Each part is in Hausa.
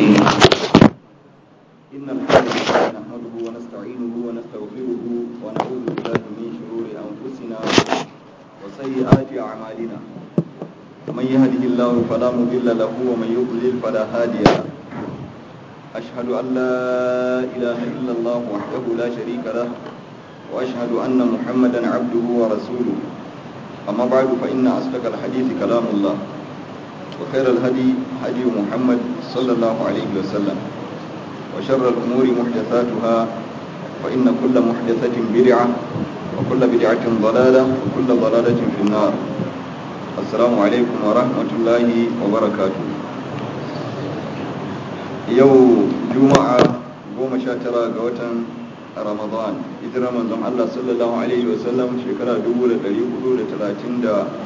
الرحيم إن الحمد لله نحمده ونستعينه ونستغفره ونعوذ بالله من شرور أنفسنا وسيئات أعمالنا من يهده الله فلا مضل له ومن يضلل فلا هادي له أشهد أن لا إله إلا الله وحده لا شريك له وأشهد أن محمدا عبده ورسوله أما بعد فإن أصدق الحديث كلام الله وخير الهدي هدي محمد صلى الله عليه وسلم وشر الأمور محدثاتها فإن كل محدثة بدعة وكل بدعة ضلالة وكل ضلالة في النار السلام عليكم ورحمة الله وبركاته يوم جمعة goma sha tara ga watan ramadan hijira manzon Allah sallallahu alaihi wasallam shekara 1437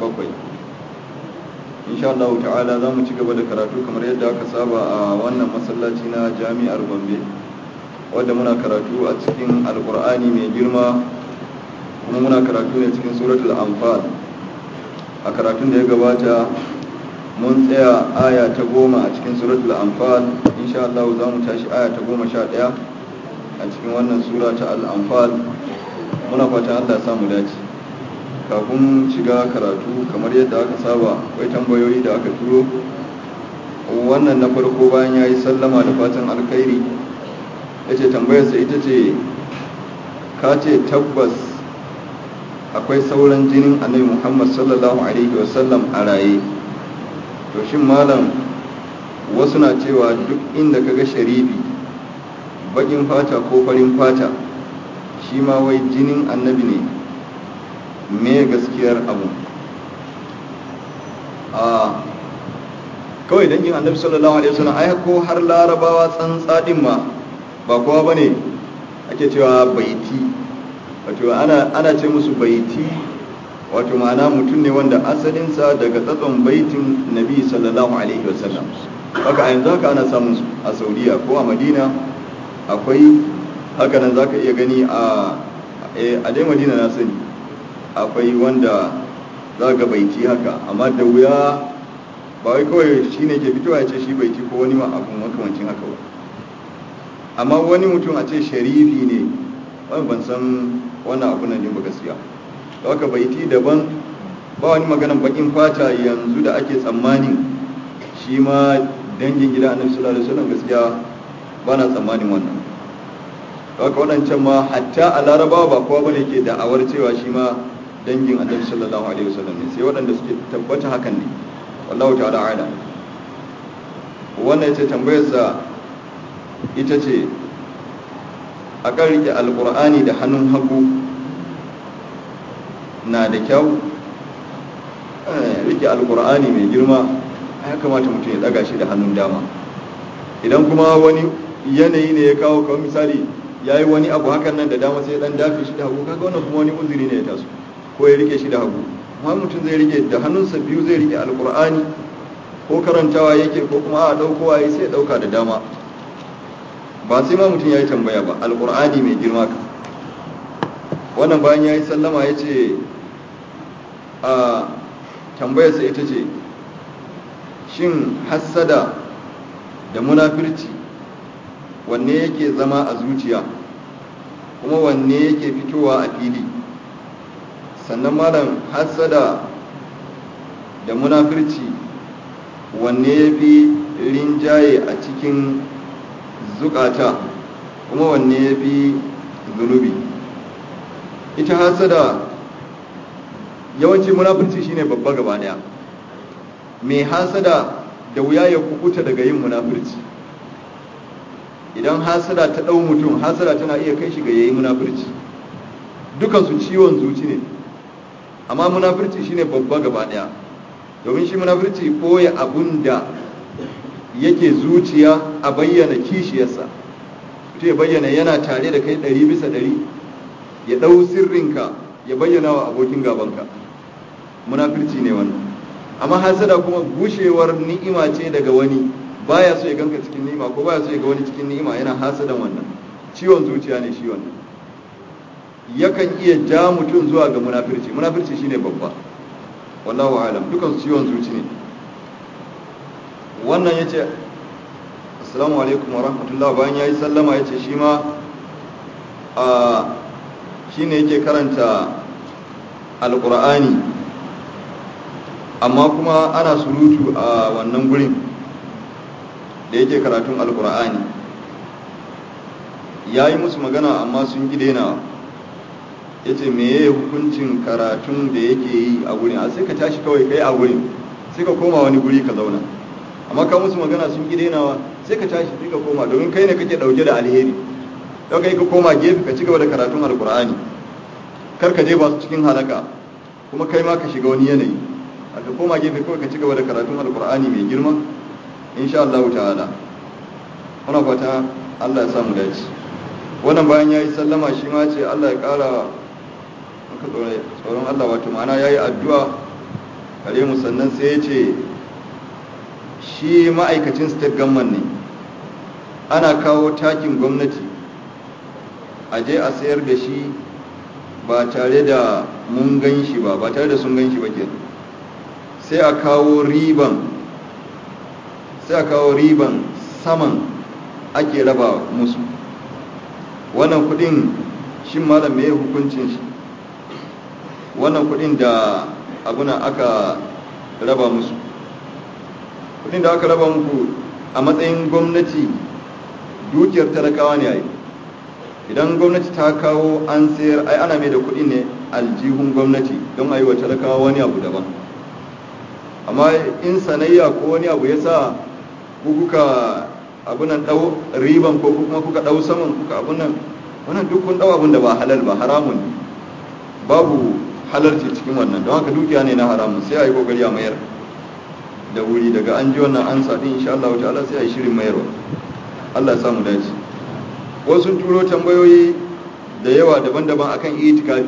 insha Allah ta'ala za mu ci gaba da karatu kamar yadda aka saba a wannan masallaci na jami'ar Gombe wadda muna karatu a cikin alkur'ani mai girma kuma muna karatu ne cikin suratul anfal a karatun da ya gabata mun tsaya aya ta goma a cikin suratul anfal insha Allah za mu tashi aya ta goma sha ɗaya a cikin wannan sura ta al'anfal muna fata Allah samu dace kafin shiga karatu kamar yadda aka saba akwai tambayoyi da aka turo wannan na farko bayan ya yi sallama da fatan alkhairi ya ce tambayarsa ita ce ka ce tabbas akwai sauran jinin annabi muhammad sallallahu alaihi wasallam a raye to shin malam wasu na cewa duk inda kaga sharifi bakin fata ko farin fata shi ma wai jinin annabi ne me gaskiyar abu a kawai dangin annabi sallallahu alaihi wasallam ai ko har larabawa tsantsa din ma ba kowa bane ake cewa baiti wato ana ana ce musu baiti wato ma'ana mutum ne wanda asalinsa daga tsatson baitin nabi sallallahu alaihi wasallam haka a yanzu haka ana samun a saudiya ko a madina akwai haka nan zaka iya gani a a dai madina na sani akwai wanda za ga baiti haka amma da wuya ba wai kawai shi ne ke fitowa ya ce shi baiti ko wani ma abu makamancin haka ba amma wani mutum a ce sharifi ne wani ban san wannan abu nan ba gaskiya da haka baiti daban ba wani maganan bakin fata yanzu da ake tsammanin shi ma dangin gida annabi sallallahu alaihi wasallam gaskiya ba na tsammanin wannan haka waɗancan ma hatta a larabawa ba kowa bane ke da'awar cewa shi ma dangin annabi sallallahu alaihi wasallam ne sai waɗanda suke tabbata hakan ne wallahu ta'ala ala wannan yace tambayarsa ita ce a kan rike alqur'ani da hannun hagu na da kyau rike alqur'ani mai girma ya kamata mutum ya daga shi da hannun dama idan kuma wani yanayi ne ya kawo kawai misali ya yi wani abu hakan nan da dama sai ya dan dafe shi da hagu kaga wannan kuma wani uzuri ne ya taso ko ya rike shi da hagu amma mutum zai rike da hannunsa biyu zai rike alkur'ani ko karantawa yake ko kuma a daukowa ya sai ya dauka da dama ba sai ma mutum ya yi tambaya ba alkur'ani mai girma ka wannan bayan ya yi sallama ya ce a tambayarsa ita ce shin hassada da munafirci wanne yake zama a zuciya kuma wanne yake fitowa a fili sannan malam hassada da munafirci wanne ya fi rinjaye a cikin zukata kuma wanne ya fi zunubi ita hassada yawanci munafirci shine babba gaba daya mai hasada da wuya ya kukuta daga yin munafirci idan hasada ta ɗau mutum hasada tana iya kai shi ga yayi munafirci dukansu ciwon zuci ne amma munafirci shine babba gaba ɗaya domin shi munafirci ɓoye abun da yake zuciya a bayyana kishiyarsa mutum ya bayyana yana tare da kai ɗari bisa ɗari ya ɗau sirrinka ya bayyana wa abokin gabanka munafirci ne wannan amma hasada kuma gushewar ni'ima ce daga wani baya so ya ganka cikin ni'ima ko baya so ya ga wani cikin ni'ima yana hasadan wannan ciwon zuciya ne shi wannan yakan iya ja mutum zuwa ga munafirci munafirci shine babba wallahu alam dukan ciwon zuci ne wannan yace assalamu alaikum wa rahmatullah bayan ya yi sallama ya ce shi ma shi ne yake karanta alkur'ani amma kuma ana surutu a wannan gurin da yake karatun alkur'ani ya yi musu magana amma sun ƙi dainawa ya ce meye hukuncin karatun da yake yi a gurin a sai ka tashi kawai kai a gurin sai ka koma wani guri ka zauna amma ka musu magana sun ƙi dainawa sai ka tashi sai ka koma domin kai ne kake ɗauke da alheri don kai ka koma gefe ka ci gaba da karatun alkur'ani kar ka je ba su cikin halaka kuma kai ma ka shiga wani yanayi a ka koma gefe kawai ka ci gaba da karatun alkur'ani mai girma insha Allah ta'ala muna fata Allah ya samu dace wannan bayan yayi sallama shi ma ce Allah ya kara maka tsoron Allah wato ma'ana yayi addu'a kare mu sannan sai ya ce shi ma'aikacin state government ne ana kawo takin gwamnati a je a sayar da shi ba tare da mun gan shi ba ba tare da sun gan shi ba ke sai a kawo riban sai a kawo riban saman ake raba musu wannan kudin shi malam mai hukuncin shi wannan kudin da abuna aka raba musu kudin da aka raba muku a matsayin gwamnati dukiyar talakawa ne a yi idan gwamnati ta kawo an sayar ai ana mai da kuɗi ne aljihun gwamnati don a yi wa talakawa wani abu daban amma in sanayya ko wani abu ya sa kuka abunan ɗau riban ko kuma kuka ɗau saman kuka abunan wannan duk kun ɗau abun da ba halal ba haramun babu halarci cikin wannan don haka dukiya ne na haramun sai a yi kokari a mayar da wuri daga an ji wannan an sa din insha Allah ta'ala sai a yi shirin mayarwa Allah ya samu dace wasu turo tambayoyi da yawa daban-daban akan itikafi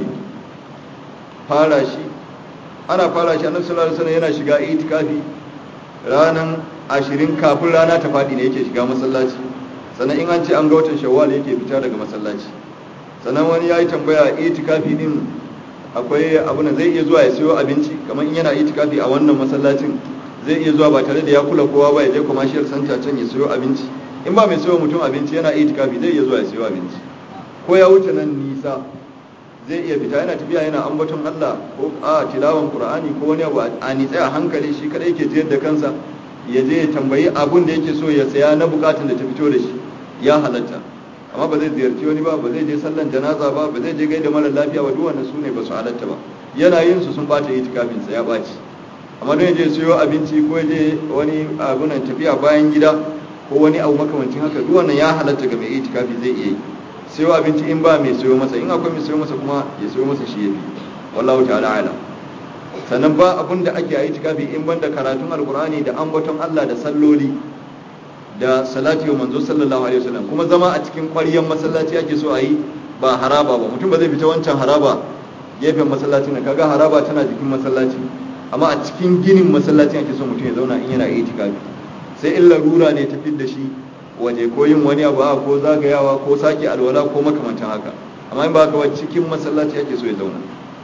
fara shi ana fara shi annabi sallallahu alaihi wasallam yana shiga itikafi ranan 20 kafin rana ta fadi ne yake shiga masallaci sannan in an ce an ga watan shawwal yake fita daga masallaci sannan wani yayi tambaya itikafi din akwai abu na zai iya zuwa ya siyo abinci kamar in yana itikafi a wannan masallacin zai iya zuwa ba tare da ya kula kowa ba ya je commercial center can ya siyo abinci in ba mai siyo mutum abinci yana itikafi zai iya zuwa ya siyo abinci ko ya wuce nan nisa zai iya fita yana tafiya yana ambaton Allah ko a tilawan Qur'ani ko wani abu a nitsa a hankali shi kadai yake jiyar da kansa ya je ya tambayi abun da yake so ya saya na bukatun da ta fito da shi ya halatta amma ba zai ziyarci wani ba ba zai je sallan janaza ba ba zai je gaida mara lafiya ba duk wannan su ne ba su halatta ba yana yin su sun bata itikafin sa ya baci amma don ya je siyo abinci ko ya je wani abunan tafiya bayan gida ko wani abu makamancin haka duk wannan ya halatta ga mai itikafi zai iya yi sayo abinci in ba mai sayo masa in akwai mai sayo masa kuma ya sayo masa shi yafi wallahu ta'ala ala sannan ba abun da ake yi itikafi in banda karatun alqur'ani da ambaton Allah da salloli da salati wa manzo sallallahu alaihi wasallam kuma zama a cikin ƙwaryan masallaci ake so a yi ba haraba ba mutum ba zai fita wancan haraba gefen masallacin nan kaga haraba tana jikin masallaci amma a cikin ginin masallacin ake so mutum ya zauna in yana itikafi sai in larura ne ta da shi waje ko yin wani abu ko zagayawa ko sake alwala ko makamantan haka amma in ba haka ba cikin masallaci ake so ya zauna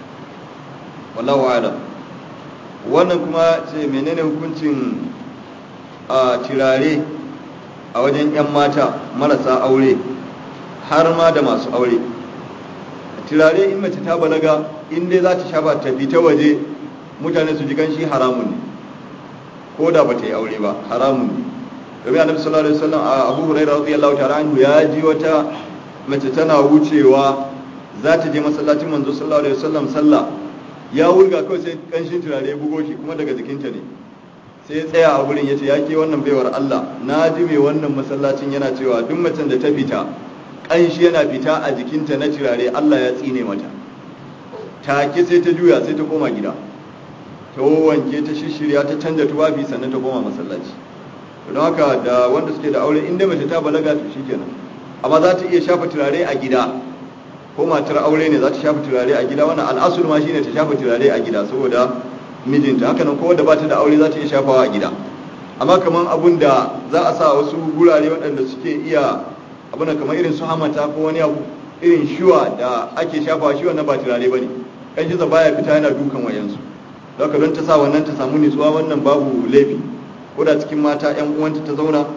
wallahu ala wannan kuma ce menene hukuncin a tirare a wajen yan mata marasa aure har ma da masu aure tirare in mace ta balaga in dai za ta shafa ta fita waje mutane su ji ganshi haramun ne ko da ba ta yi aure ba haramun ne domin annabi sallallahu alaihi wasallam a Abu Hurairah radiyallahu ta'ala anhu ya ji wata mace tana wucewa za ta je masallacin manzo sallallahu alaihi wasallam sallah ya wurga kawai sai kanshin turare ya bugo shi kuma daga jikinta ne sai ya tsaya a gurin yace ya ke wannan baiwar Allah na ji mai wannan masallacin yana cewa duk macen da ta fita kanshi yana fita a jikinta na turare Allah ya tsine mata take sai ta juya sai ta koma gida ta wanke ta shishirya ta canja tufafi sannan ta koma masallaci don haka da wanda suke da aure inda mace ta balaga to shikenan amma za ta iya shafa turare a gida ko matar aure ne za ta shafa turare a gida wannan al'asul ma shine ta shafa turare a gida saboda mijinta haka nan ko wanda ba ta da aure za ta iya shafawa a gida amma kaman abun da za a sa wasu gurare waɗanda suke iya abun da kamar irin su hamata ko wani abu irin shuwa da ake shafawa shi wannan ba turare bane kan shi baya fita yana dukan wayansu don don ta sa wannan ta samu nutsuwa wannan babu laifi ko da cikin mata yan uwanta ta zauna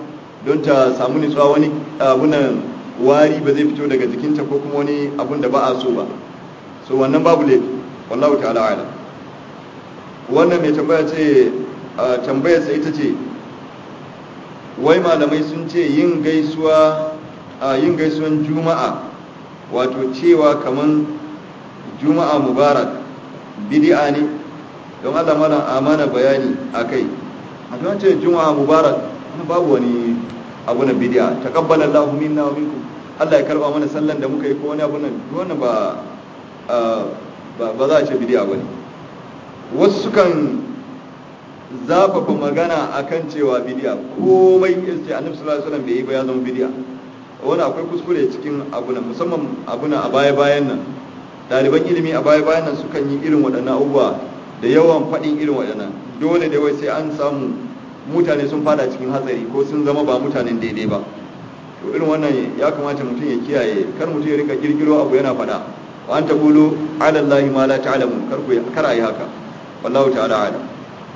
don ta samu nutsuwa wani abunan wari ba zai fito daga jikinta ko kuma wani abun da ba a so ba so wannan babu laifi wallahu ta'ala ala wannan mai tambaya ce tambayar sa ita ce wai malamai sun ce yin gaisuwa yin gaisuwan juma'a wato cewa kaman juma'a mubarak bid'a ne don Allah malam amana bayani akai a don ce juma'a mubarak babu wani abu na bid'a taqabbala Allahu minna wa minkum Allah ya karba mana sallan da muka yi ko wani abu nan wannan ba ba za a ce bid'a bane wasu sukan zafafa magana akan cewa bid'a komai yace Annabi sallallahu alaihi wasallam bai yi ba ya zama bid'a wani akwai kuskure cikin abu nan musamman abu nan a baya bayan nan ɗaliban ilimi a baya bayan nan sukan yi irin waɗannan abubuwa da yawan faɗin irin waɗannan dole da wai sai an samu mutane sun fada cikin hatsari ko sun zama ba mutanen daidai ba to irin wannan ya kamata mutum ya kiyaye kar mutum ya rika girgiro abu yana faɗa wa an taqulu ala allahi ma la ta'lamun kar ku kar ayi haka wallahu ta'ala alam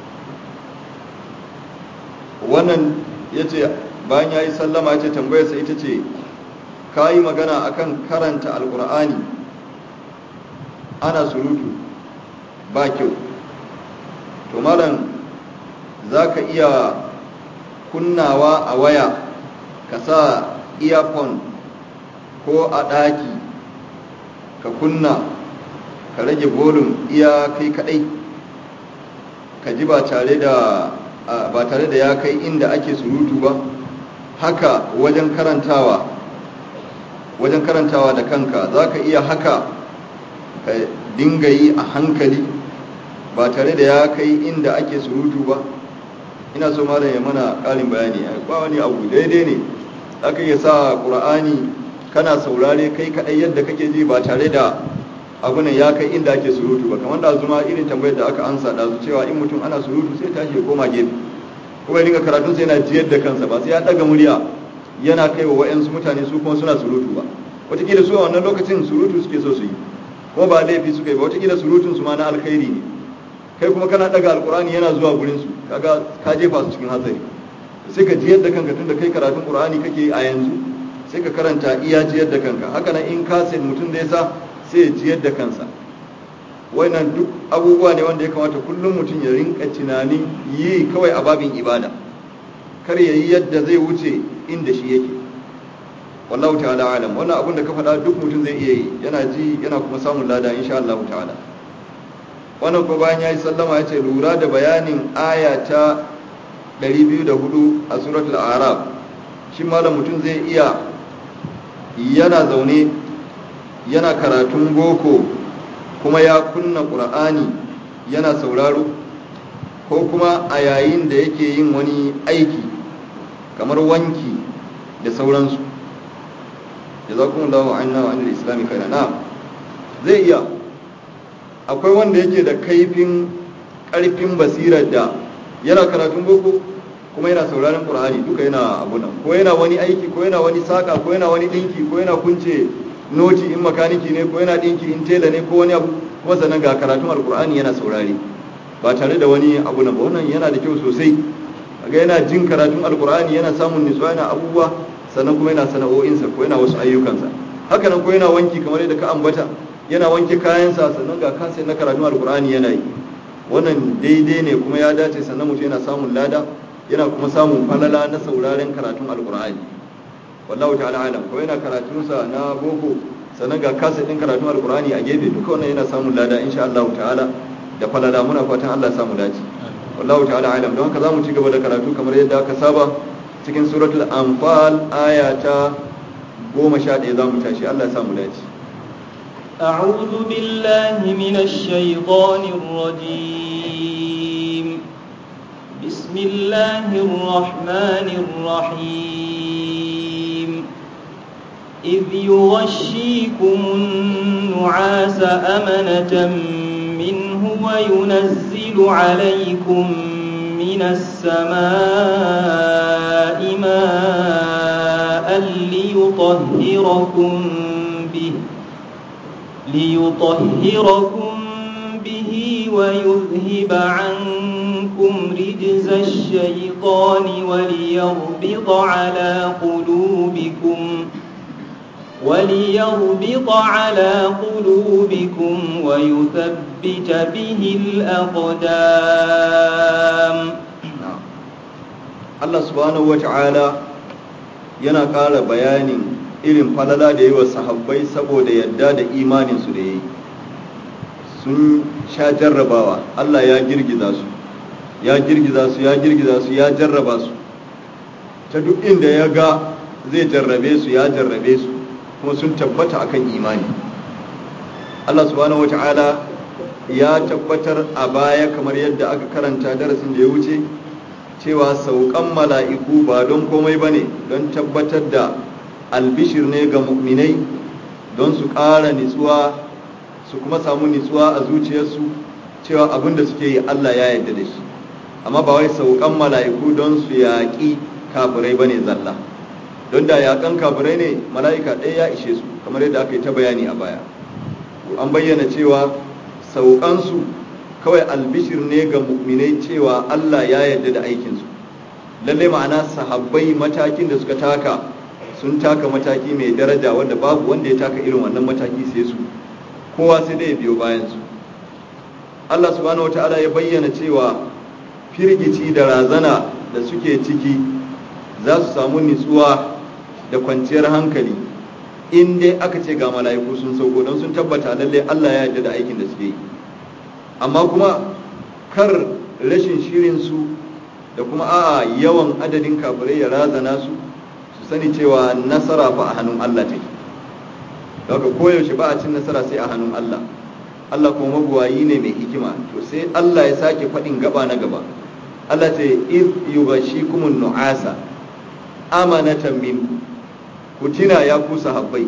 wannan yace bayan yayi sallama yace tambayar sa ita ce kayi magana akan karanta alqur'ani ana surutu ba kyau to malam za ka iya kunnawa a waya ka sa earphone ko a ɗaki ka kunna ka rage volume iya kai kaɗai ka ji ba tare da ba tare da ya kai inda ake surutu ba haka wajen karantawa wajen karantawa da kanka za ka iya haka ka dinga yi a hankali ba tare da ya kai inda ake surutu ba ina so malam ya mana ƙarin bayani ba wani abu daidai ne aka iya sa ƙur'ani kana saurare kai kaɗai yadda kake ji ba tare da abu ne ya kai inda ake surutu ba kamar da zuma irin tambayar da aka ansa da cewa in mutum ana surutu sai tashi ya koma gefe kuma ya dinga karatun sai yana jiyar da kansa ba sai ya ɗaga murya yana kai wa wa'yansu mutane su kuma suna surutu ba wataƙila su a wannan lokacin surutu suke so su yi kuma ba laifi suka yi ba wataƙila surutun su ma na alkhairi ne kai kuma kana daga alkurani yana zuwa gurin su kaga ka jefa su cikin hatsari sai ka jiyar da kanka tunda kai karatun qur'ani kake a yanzu sai ka karanta iya jiyar da kanka haka nan in ka sai mutum da yasa sai ya jiyar da kansa wannan duk abubuwa ne wanda ya kamata kullum mutum ya rinka tunanin yi kawai a babin ibada kar ya yi yadda zai wuce inda shi yake wallahu ta'ala alam wannan abun da ka faɗa duk mutum zai iya yi yana ji yana kuma samun lada insha Allah ta'ala wannan ko bayan yayi sallama yace lura da bayanin aya ta 204 a suratul a'raf shi malam mutum zai iya yana zaune yana karatun boko kuma ya kunna qur'ani yana sauraro ko kuma a yayin da yake yin wani aiki kamar wanki da sauransu jazakumullahu anna wa anil islami khairan na'am zai iya akwai wanda yake da kaifin karfin basirar da yana karatun boko kuma yana sauraron qur'ani duka yana abu nan ko yana wani aiki ko yana wani saka ko yana wani dinki ko yana kunce noti in makaniki ne ko yana dinki in tela ne ko wani abu kuma sannan ga karatun alqur'ani yana saurare ba tare da wani abu nan ba wannan yana da kyau sosai ga yana jin karatun alqur'ani yana samun nutsuwa yana abubuwa sannan kuma yana sana'o'insa ko yana wasu ayyukansa haka nan ko yana wanki kamar yadda ka ambata yana wanke kayansa sannan ga kansa na karatun alkur'ani yana yi wannan daidai ne kuma ya dace sannan mutum yana samun lada yana kuma samun falala na sauraren karatun alkur'ani wallahu ta'ala alam ko yana karatunsa na boko sannan ga kasa din karatun alkur'ani a gefe duka wannan yana samun lada insha Allah ta'ala da falala muna fatan Allah samu dace wallahu ta'ala alam don haka zamu ci gaba da karatu kamar yadda aka saba cikin suratul anfal aya ta 11 zamu tashi Allah ya samu dace أعوذ بالله من الشيطان الرجيم بسم الله الرحمن الرحيم إذ يغشيكم النعاس أمنة منه وينزل عليكم من السماء ماء ليطهركم به ليطهركم به ويذهب عنكم عنكم رجز الشيطان وليربط على قلوبكم وليربط على قلوبكم ويثبت به الأقدام Allah subhanahu wa ta'ala yana ƙara bayanin irin falala da yi wa sahabbai saboda yadda da imaninsu da ya yi sun sha jarrabawa Allah ya girgiza su ya girgiza su ya girgiza su ya jarraba su ta duk inda ya ga zai jarrabe su ya jarrabe su kuma sun tabbata akan imani Allah subhanahu wa ta'ala ya tabbatar a baya kamar yadda aka karanta darasin da ya wuce cewa saukan mala'iku ba don komai ba ne don tabbatar da albishir ne ga mu'minai don su ƙara nitsuwa su kuma samu nitsuwa a zuciyarsu cewa abin da suke yi Allah ya yarda da shi amma ba wai saukan mala'iku don su yaƙi kafirai ba ne zalla don da yaƙan kafirai ne mala'ika ɗaya ya ishe su kamar yadda aka yi ta bayani a baya an bayyana cewa saukansu kawai albishir ne ga mu'minai cewa Allah ya yarda da aikinsu lalle ma'ana sahabbai matakin da suka taka sun taka mataki mai daraja wanda babu wanda ya taka irin wannan mataki sai su kowa sai dai biyo bayan su Allah subhanahu wataala ya bayyana cewa firgici da razana da suke ciki za su samu nitsuwa da kwanciyar hankali in dai aka ce ga mala'iku sun sauko don sun tabbata lalle Allah ya yarda da aikin da suke yi amma kuma kar rashin shirinsu da kuma a'a yawan adadin kafirai ya razana su su sani cewa nasara fa a hannun Allah take daga koyaushe ba a cin nasara sai a hannun Allah Allah kuma mabuwayi ne mai hikima to sai Allah ya sake faɗin gaba na gaba Allah ce iz yughashikumun nu'asa amanatan min ku tina ya ku sahabbai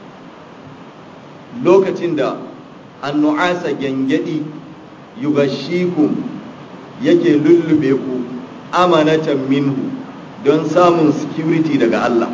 lokacin da annu'asa gyangyaɗi yugashikum yake lullube ku amanatan minhu don samun security daga Allah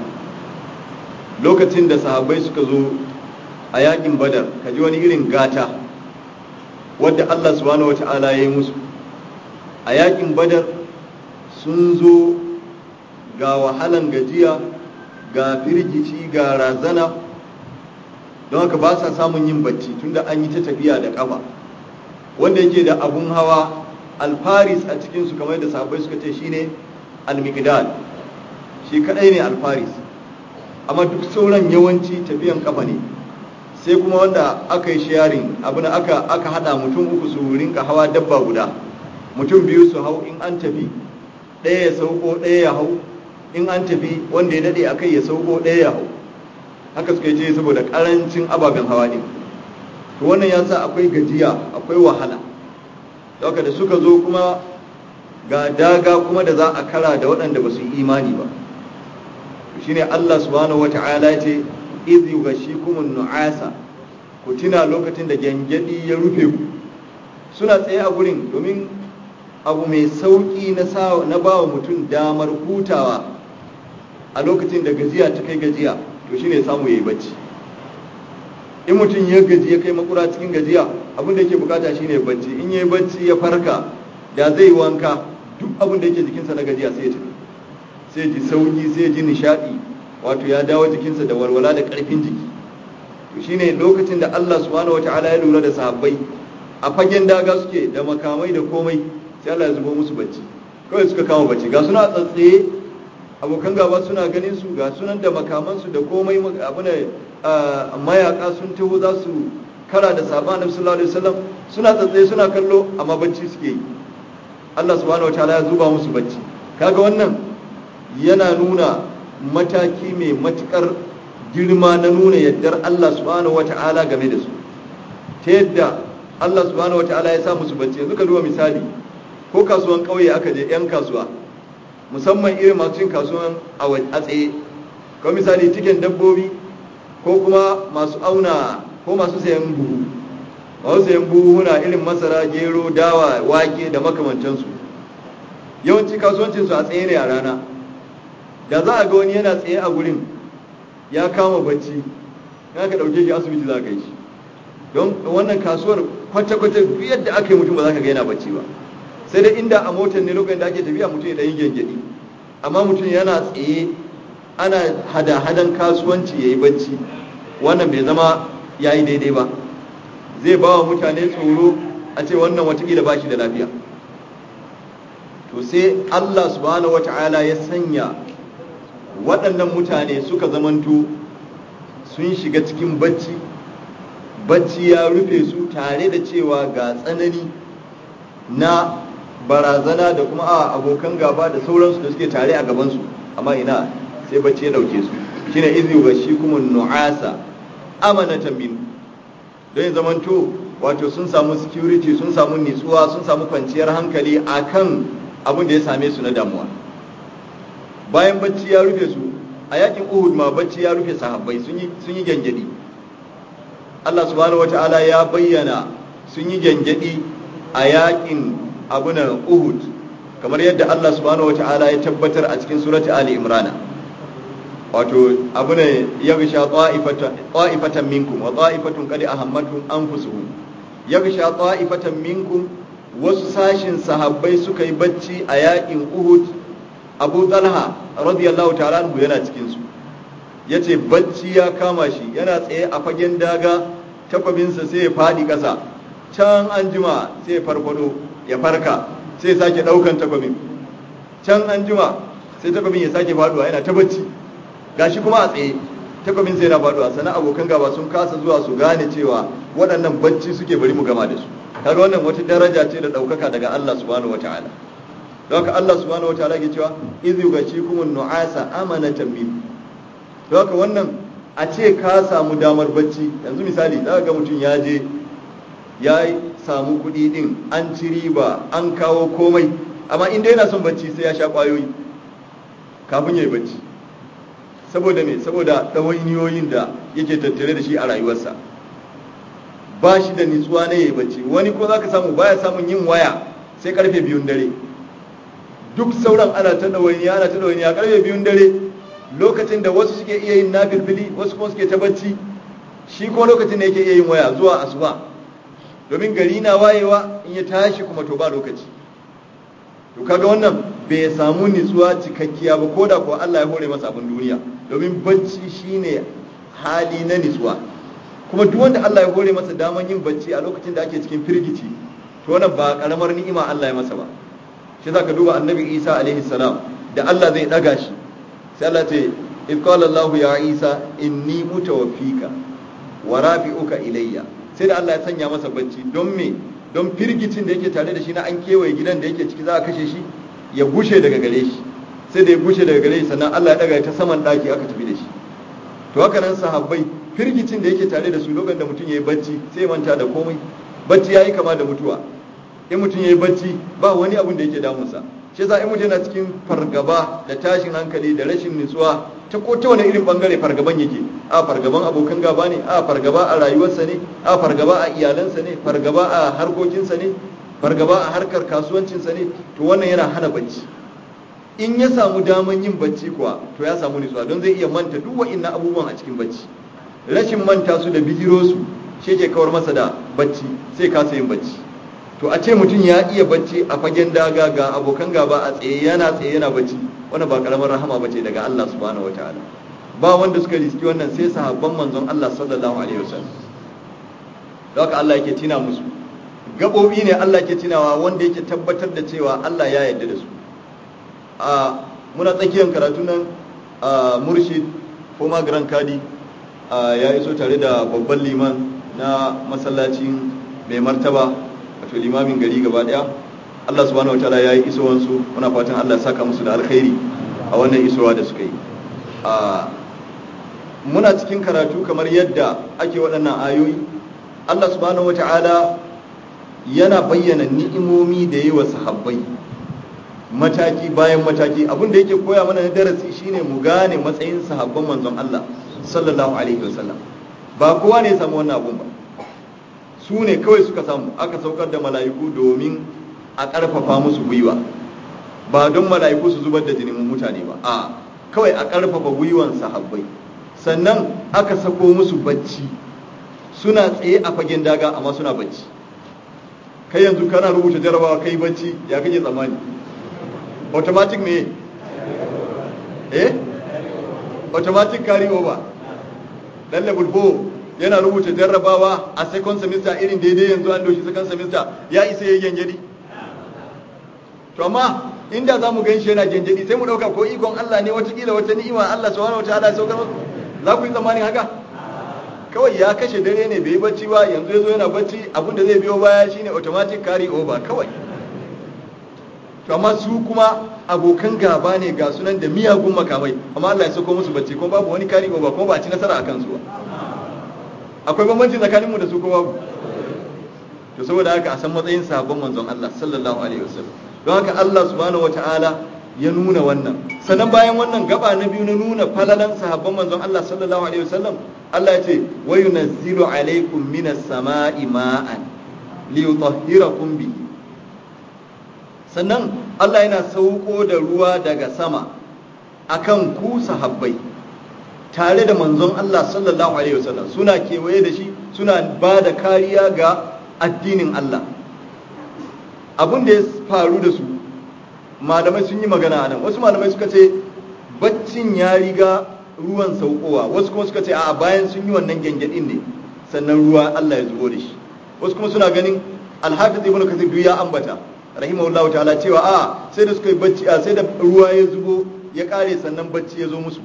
lokacin da sahabbai suka zo a yakin badar kaji wani irin gata wadda Allah subhanahu wata'ala ya yi musu a yakin badar sun zo ga wahalan gajiya ga firgici ga razana don haka ba sa samun yin bacci tunda an yi ta tafiya da kafa wanda yake da abun hawa alfaris a cikinsu kamar da sahabbai suka ce shine almigdal shi kadai ne alfaris amma duk sauran yawanci tafiyan kafa ne sai kuma wanda aka yi sharing abin aka aka hada mutum uku su rinka hawa dabba guda mutum biyu su hau in an tafi ɗaya ya sauko ɗaya ya hau in an tafi wanda ya dade akai ya sauko ɗaya ya hau haka suka ce saboda karancin ababen hawa ne to wannan ya sa akwai gajiya akwai wahala haka da suka zo kuma ga daga kuma da za a kara da waɗanda ba su yi imani ba shine Allah subhanahu wata'ala ce iz yughashikumun nu'asa ku tuna lokacin da gyangyadi ya rufe ku suna tsaye a gurin domin abu mai sauki na na bawa mutum damar hutawa a lokacin da gajiya ta kai gajiya to shine samu yayi bacci in mutum ya gaji ya kai makura cikin gajiya abin da yake bukata shine bacci in yayi bacci ya farka da zai wanka duk abin da yake jikinsa na gajiya sai ya tafi sai ji sauki sai ji nishadi wato ya dawo jikinsa da walwala da karfin jiki to shine lokacin da Allah subhanahu wataala ya lura da sahabbai a fagen daga suke da makamai da komai sai Allah ya zubo musu bacci kawai suka kama bacci ga suna tsatsaye abokan gaba suna ganin su ga sunan da makamansu da komai abu ne mayaka sun taho za su kara da sahaba annabi sallallahu alaihi wasallam suna tsatsaye suna kallo amma bacci suke yi Allah subhanahu wataala ya zuba musu bacci kaga wannan yana nuna mataki mai matukar girma na nuna yaddar Allah subhanahu wata'ala game da su ta yadda Allah subhanahu wata'ala ya sa musu bacci yanzu ka duba misali ko kasuwan ƙauye aka je 'yan kasuwa musamman irin masu cin kasuwan a tsaye ko misali cikin dabbobi ko kuma masu auna ko masu sayan buhu masu sayan buhuna irin masara gero dawa wake da makamantansu yawanci kasuwancinsu a tsaye ne a rana da za a ga wani yana tsaye a gurin ya kama bacci ya ka ɗauke shi asibiti za ka yi shi don wannan kasuwar kwata-kwata yadda aka yi mutum ba za ka ga yana bacci ba sai dai inda a motar ne lokacin da ake tafiya mutum ya ɗan gyangyaɗi amma mutum yana tsaye ana hada-hadan kasuwanci ya yi bacci wannan bai zama ya yi daidai ba zai ba wa mutane tsoro a ce wannan watakila ba shi da lafiya to sai allah subhanahu wata'ala ya sanya waɗannan mutane suka zamanto sun shiga cikin bacci bacci ya rufe su tare da cewa ga tsanani na barazana da kuma a abokan gaba da sauransu da suke tare a gabansu amma ina sai bacci ya dauke su shine izi ga shi kuma nu'asa amanatan min don ya zamanto wato sun samu security sun samu nitsuwa sun samu kwanciyar hankali akan abin da ya same su na damuwa bayan bacci ya rufe su a yakin uhud ma bacci ya rufe sahabbai sun yi gyangyaɗi Allah subhanahu wata'ala ya bayyana sun yi gyangyaɗi a yakin abunan uhud kamar yadda Allah subhanahu wata'ala ya tabbatar a cikin surati ali imrana wato abunan ya gisha ta'ifatan minkum wa ta'ifatun qad ahammatuhum anfusuhum ya gisha ta'ifatan minkum wasu sashin sahabbai suka yi bacci a yakin uhud abu talha radiyallahu ta'ala anhu yana cikin su yace bacci ya kama shi yana tsaye a fagen daga takwabinsa sai ya fadi ƙasa can an jima sai ya farfado ya farka sai ya sake ɗaukan takwabin can an jima sai takwabin ya sake faduwa yana ta bacci gashi kuma a tsaye takwabin sai yana faduwa sannan abokan gaba sun kasa zuwa su gane cewa waɗannan bacci suke bari mu gama da su kaga wannan wata daraja ce da ɗaukaka daga Allah subhanahu wataala don haka Allah subhanahu wataala ke cewa idhu gashikum nu'asa amanatan min don haka wannan a ce ka samu damar bacci yanzu misali za ga mutum ya je ya samu kuɗi din an ci riba an kawo komai amma inda yana son bacci sai ya sha ƙwayoyi kafin ya yi bacci saboda me saboda ɗawainiyoyin da yake tattare da shi a rayuwarsa ba shi da nitsuwa na yi bacci wani ko za ka samu baya samun yin waya sai karfe biyun dare duk sauran ana ta ɗawainiya ana ta ɗawainiya karfe biyun dare lokacin da wasu suke iya yin nafilfili wasu kuma suke ta bacci shi ko lokacin da yake iya yin waya zuwa asuba domin gari na wayewa in ya tashi kuma to ba lokaci to kaga wannan bai samu nitsuwa cikakkiya ba ko da kuwa Allah ya hore masa abin duniya domin bacci shine hali na nitsuwa kuma duk wanda Allah ya hore masa daman yin bacci a lokacin da ake cikin firgici to wannan ba karamar ni'ima Allah ya masa ba shi zaka duba annabi Isa alaihi salam da Allah zai daga shi sai Allah ce if qala Allah ya Isa inni mutawaffika wa rafi'uka ilayya sai da Allah ya sanya masa bacci don me don firgicin da yake tare da shi na an kewaye gidan da yake ciki za a kashe shi ya gushe daga gare shi sai da ya gushe daga gare shi sannan Allah ya daga ta saman daki aka tafi da shi to haka nan sahabbai firgicin da yake tare da su lokacin da mutum yayi bacci sai manta da komai bacci yayi kama da mutuwa in mutum yayi bacci ba wani abun da yake damunsa shi yasa in mutum yana cikin fargaba da tashin hankali da rashin nutsuwa ta ko ta wani irin bangare fargaban yake a fargaban abokan gaba ne a fargaba a rayuwarsa ne a fargaba a iyalansa ne fargaba a harkokinsa ne fargaba a harkar kasuwancinsa ne to wannan yana hana bacci in ya samu daman yin bacci kuwa to ya samu nutsuwa don zai iya manta duk wa'innan abubuwan a cikin bacci rashin manta su da bijiro su shi ke kawar masa da bacci sai kasa yin bacci to a ce mutum ya iya bacci a fagen daga ga abokan gaba a tsaye yana tsaye yana bacci wannan ba karamar rahama bace daga Allah subhanahu wataala ba wanda suka riski wannan sai sahabban manzon Allah sallallahu alaihi wasallam don haka Allah yake tina musu gabobi ne Allah ke tunawa wanda yake tabbatar da cewa Allah ya yarda da su a muna tsakiyar karatu nan a murshid former grand kadi ya iso tare da babban liman na masallacin mai martaba wato limamin gari gaba daya Allah subhanahu wataala ya yi isowansu muna fatan Allah ya saka musu da alkhairi a wannan isowa da suka yi muna cikin karatu kamar yadda ake waɗannan ayoyi Allah subhanahu wataala yana bayyana ni'imomi da yi wa sahabbai mataki bayan mataki abin da yake koya mana na darasi shine mu gane matsayin sahabban manzon Allah sallallahu alaihi wasallam ba kowa ne ya samu wannan abun ba su ne kawai suka samu aka saukar da mala'iku domin a ƙarfafa musu gwiwa ba don mala'iku su zubar da jinin mutane ba a kawai a ƙarfafa gwiwan sahabbai sannan aka sako musu bacci suna tsaye a fagen daga amma suna bacci kai yanzu kana rubuta jarabawa kai bacci ya kake tsammani automatic me eh automatic carry over dan level 4 yana rubuta jarrabawa a second semester irin daidai yanzu an doshi second semester ya isa yayi gyangyadi to amma inda za mu ganshi yana gyangyadi sai mu dauka ko ikon Allah ne watakila wata ni'ima Allah subhanahu wataala ya saukar masa za ku yi tsammanin haka kawai ya kashe dare ne bai yi bacci ba yanzu yazo yana bacci abin da zai biyo baya shine automatic carry over kawai to amma su kuma abokan gaba ne ga sunan da miyagun makamai amma Allah ya sauko musu bacci kuma babu wani carry over kuma ba a ci nasara akan su ba akwai bambanci tsakaninmu da su ko babu to saboda haka a san matsayin sahabban manzon Allah sallallahu alaihi wasallam don haka Allah subhanahu wataala ya nuna wannan sannan bayan wannan gaba na biyu na nuna falalan sahabban manzon Allah sallallahu alaihi wasallam Allah ya ce wa yunazzilu alaikum minas sama'i ma'an liyutahhirakum bihi sannan Allah yana sauko da ruwa daga sama akan ku sahabbai tare da manzon Allah sallallahu alaihi wasallam suna kewaye da shi suna ba da kariya ga addinin Allah abin da ya faru da su malamai sun yi magana a nan wasu malamai suka ce baccin ya riga ruwan saukowa wasu kuma suka ce a bayan sun yi wannan gyangyaɗin ne sannan ruwa Allah ya zubo da shi wasu kuma suna ganin alhafiz ibn kasir duk ya ambata rahimahullahu ta'ala cewa a sai da suka yi bacci a sai da ruwa ya zubo ya kare sannan bacci ya zo musu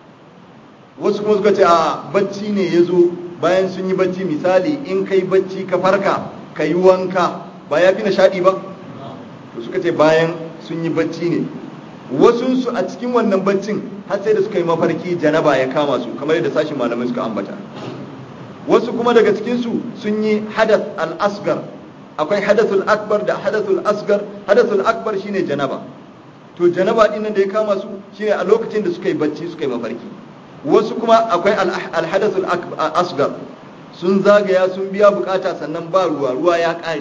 wasu kuma suka ce a bacci ne ya zo bayan sun yi bacci misali in kai bacci ka farka ka yi wanka ba ya fi nishaɗi ba to suka ce bayan sun yi bacci ne wasunsu a cikin wannan baccin har sai da suka yi mafarki janaba ya kama su kamar yadda sashin malamai suka ambata wasu kuma daga cikinsu sun yi hadath al-asgar akwai hadathul akbar da hadathul asgar hadathul akbar shine janaba to janaba din nan da ya kama su shine a lokacin da suka yi bacci suka yi mafarki wasu kuma akwai al-hadathul asgar sun zagaya sun biya bukata sannan ba ruwa ruwa ya kare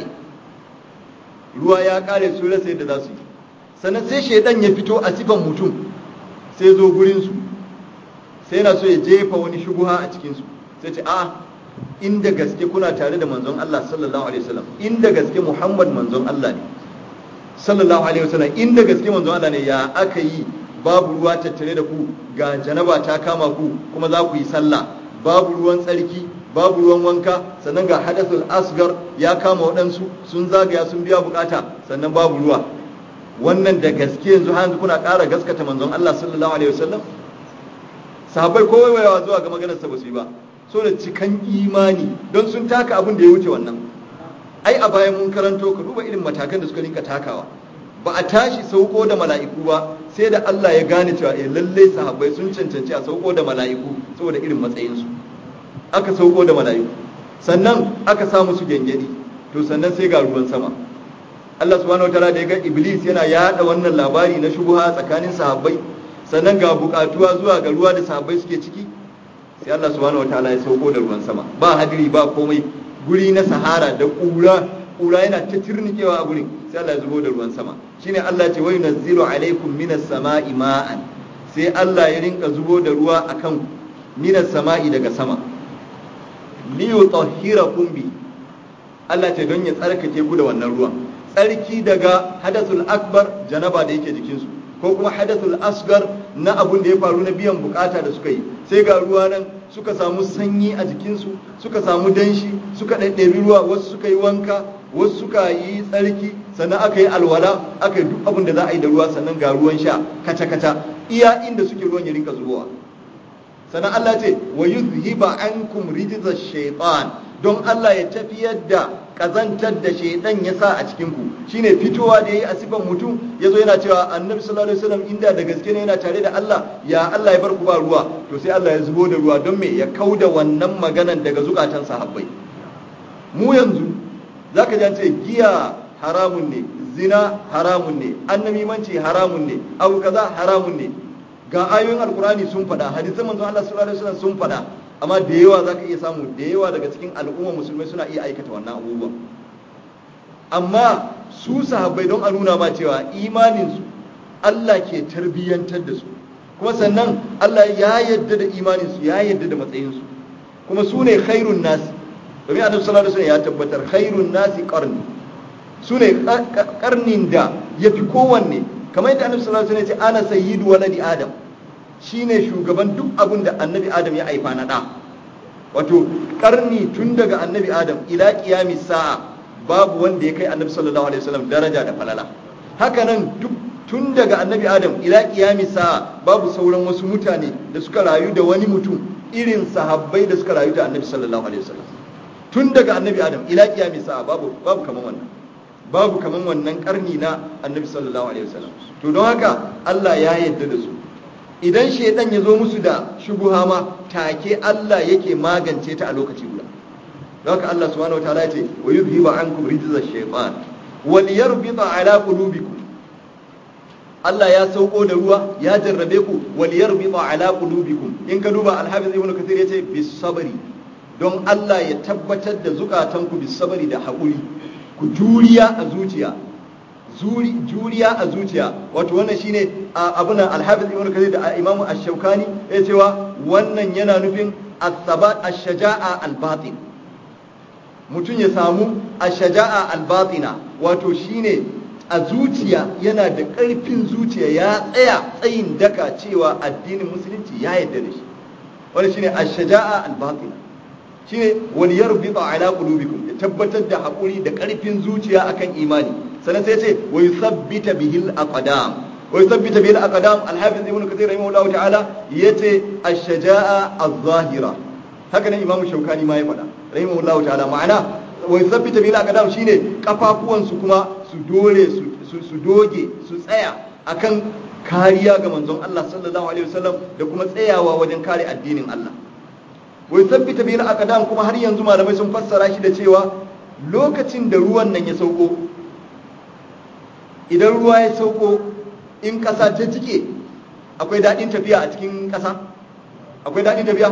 ruwa ya kare su rasa yadda za su yi sannan sai shaidan ya fito a sifan mutum sai zo gurin su sai yana so ya jefa wani shubuha a cikin su sai ce a inda gaske kuna tare da manzon Allah sallallahu alaihi wasallam inda gaske Muhammad manzon Allah ne sallallahu alaihi wasallam inda gaske manzon Allah ne ya aka yi babu ruwa tattare da ku ga janaba ta kama ku kuma za ku yi sallah babu ruwan tsarki babu ruwan wanka sannan ga hadathul asgar ya kama waɗansu sun zagaya sun biya bukata sannan babu ruwa wannan da gaske yanzu har yanzu kuna ƙara gaskata manzon Allah sallallahu alaihi wasallam sahabbai ko waiwayawa zuwa ga maganar sa ba su yi ba so da cikan imani don sun taka abin da ya wuce wannan ai a bayan mun karanto ka duba irin matakan da suka rinka takawa ba a tashi sauko da mala'iku ba sai da Allah ya gane cewa eh lalle sahabbai sun cancanci a sauko da mala'iku saboda irin matsayinsu aka sauko da mala'iku sannan aka sa musu gengedi to sannan sai ga ruwan sama Allah subhanahu wataala da ya ga Iblis yana yada wannan labari na shubha tsakanin sahabbai sannan ga bukatuwa zuwa ga ruwa da sahabbai suke ciki sai Allah subhanahu wataala ya sauko da ruwan sama ba hadiri ba komai guri na sahara da kura kura yana ta tirnikewa a gurin sai Allah ya zubo da ruwan sama shine Allah ce wai nazzilu alaikum minas sama'i ma'an sai Allah ya rinka zubo da ruwa akan minas sama'i daga sama li yutahhirakum bi Allah ce don ya tsarkake ku da wannan ruwan tsarki daga hadathul akbar janaba da yake jikinsu ko kuma hadathul asgar na abun da ya faru na biyan bukata da suka yi sai ga ruwa nan suka samu sanyi a jikinsu suka samu danshi suka ɗaiɗabi ruwa wasu suka yi wanka wasu suka yi tsarki sannan aka yi alwala aka yi duk abin da za a yi da ruwa sannan ga ruwan sha kaca-kaca iya inda suke ruwan ya rinka zubowa sannan Allah ce wa yuzhiba ankum rijza shaytan don Allah ya tafiyar da kazantar da shaidan ya sa a cikin ku shine fitowa da yayi a sifan mutum yazo yana cewa annabi sallallahu alaihi wasallam inda da gaske ne yana tare da Allah ya Allah ya bar ku ba ruwa to sai Allah ya zubo da ruwa don me ya kauda wannan maganan daga zukatan sahabbai mu yanzu zaka ji ce giya haramun ne zina haramun ne annamimanci haramun ne abu kaza haramun ne ga ayoyin alkurani sun faɗa hadisan manzon Allah sallallahu alaihi wasallam sun faɗa amma da yawa zaka iya samu da yawa daga cikin al'umma musulmai suna iya aikata wannan abubuwan amma su sahabbai don a nuna ma cewa imanin su Allah ke tarbiyyantar da su kuma sannan Allah ya yadda da imanin su ya yadda da matsayin su kuma su ne khairun nasi domin annabi sallallahu alaihi wasallam ya tabbatar khairun nasi qarni su ne karnin da ya fi kowanne kamar yadda annabi sallallahu alaihi wasallam ya ce ana sayyidu waladi adam shine shugaban duk abin da annabi adam ya haifa na da wato karni tun daga annabi adam ila qiyami sa'a babu wanda ya kai annabi sallallahu alaihi wasallam daraja da falala haka nan duk tun daga annabi adam ila qiyami sa'a babu sauran wasu mutane da suka rayu da wani mutum irin sahabbai da suka rayu da annabi sallallahu alaihi wasallam tun daga annabi adam ila qiyami sa'a babu babu kaman wannan babu kaman wannan karni na annabi sallallahu alaihi wasallam to don haka Allah ya yarda da su idan shaidan ya zo musu da shubuha ma take Allah yake magance ta a lokaci guda don haka Allah subhanahu wataala ya ce wa yuzhiba ankum rijza shaytan wal yarbita ala qulubikum Allah ya sauko da ruwa ya jarrabe ku wal yarbita ala qulubikum in ka duba al-hafiz ibn kathir yace bis sabri don Allah ya tabbatar da zukatanku bis sabri da haƙuri ku juriya a zuciya zuri juriya a zuciya wato wannan shine abuna al-hafiz ibn kathir da imamu ash-shawkani ya cewa wannan yana nufin as-sabat ash-shaja'a al-batin mutum ya samu ash-shaja'a al-batina wato shine a zuciya yana da ƙarfin zuciya ya tsaya tsayin daka cewa addinin musulunci ya yarda da shi wannan shine ash-shaja'a al-batina shine wal yarbita ala qulubikum ya tabbatar da haƙuri da ƙarfin zuciya akan imani sannan sai ce wa yuthabbita bihil aqdam wa yuthabbita bihil aqdam al-hafiz ibn kathir rahimahullahu ta'ala yace ash-shaja'a az-zahira haka nan imamu shaukani ma ya faɗa rahimahullahu ta'ala ma'ana wa yuthabbita bihil aqdam shine kafafuwan su kuma su dore su su doge su tsaya akan kariya ga manzon Allah sallallahu alaihi wasallam da kuma tsayawa wajen kare addinin Allah wai sabbita bil aqdam kuma har yanzu malamai sun fassara shi da cewa lokacin da ruwan nan ya sauko idan ruwa ya sauko in kasa ta jike akwai daɗin tafiya a cikin kasa akwai daɗin tafiya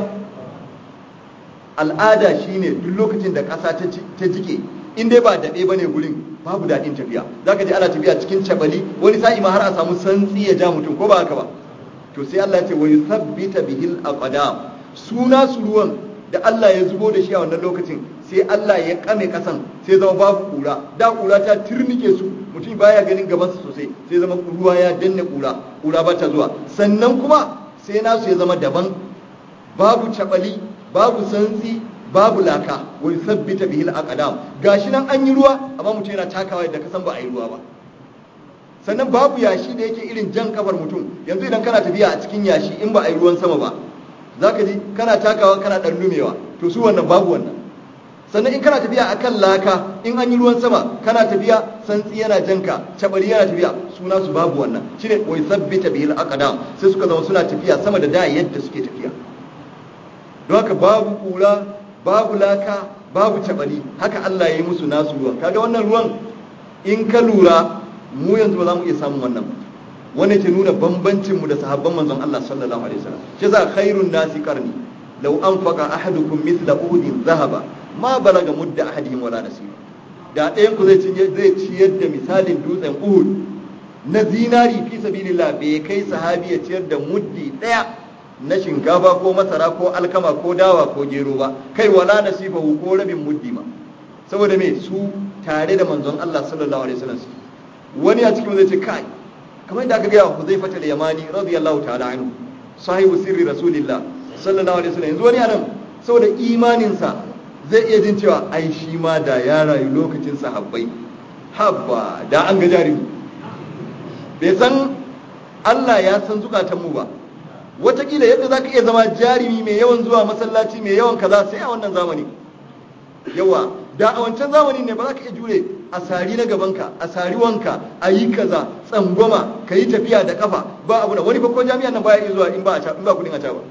al'ada shine duk lokacin da kasa ta jike in dai ba daɗe ba ne gurin babu daɗin tafiya za ka ji ana tafiya cikin cabali wani sa'i ma har a samu santsi ya ja mutum ko ba haka ba to sai Allah ya ce wa yusabbita bihil aqdam suna su ruwan da Allah ya zubo da shi a wannan lokacin sai Allah ya kame kasan sai zama babu kura da kura ta turnike su mutum baya ganin gabansa sosai sai zama ruwa ya danne kura kura ba ta zuwa sannan kuma sai nasu ya zama daban babu cabali babu santsi babu laka wai sabbita bihil aqdam gashi nan an yi ruwa amma mutum yana takawa yadda kasan ba a yi ruwa ba sannan babu yashi da yake irin jan kafar mutum yanzu idan kana tafiya a cikin yashi in ba a yi ruwan sama ba za ka ji kana takawa kana ɗan lumewa to su wannan babu wannan sannan in kana tafiya a kan laka in an yi ruwan sama kana tafiya santsi yana janka cabari yana tafiya suna su babu wannan shine wai sabbita bihil aqdam sai suka zama suna tafiya sama da da yadda suke tafiya don haka babu kura babu laka babu cabari haka Allah ya yi musu nasu ruwan kaga wannan ruwan in ka lura mu yanzu ba za mu iya samun wannan ba wanda ke nuna bambancin mu da sahabban manzon Allah sallallahu alaihi wasallam shi za khairun nasi qarni law anfaqa ahadukum mithla uhudin zahaba ma balaga mudda ahadihim wala nasiba da ɗayan ku zai zai ciyar da misalin dutsen uhud na zinari fi sabilillah bai kai sahabi ya ciyar da muddi ɗaya na shinkafa ko masara ko alkama ko dawa ko gero ba kai wala nasiba ko rabin muddi ma saboda me su tare da manzon Allah sallallahu alaihi wasallam wani a cikin zai ce kai kamar yadda aka gaya wa Huzaifa al-Yamani radiyallahu ta'ala anhu sahibu sirri rasulillah sallallahu alaihi wasallam yanzu wani anan saboda imaninsa zai iya jin cewa ai shi ma da ya rayu lokacin sahabbai habba da an ga jarumi bai san Allah ya san zukatan mu ba watakila yadda zaka iya zama jarumi mai yawan zuwa masallaci mai yawan kaza sai a wannan zamani yawa da a wancan zamani ne ba za ka iya jure a sari na gabanka a sari wanka a yi kaza tsangwama ka yi tafiya da kafa ba abu da wani bakon jami'an nan baya iya zuwa in ba kudin a ba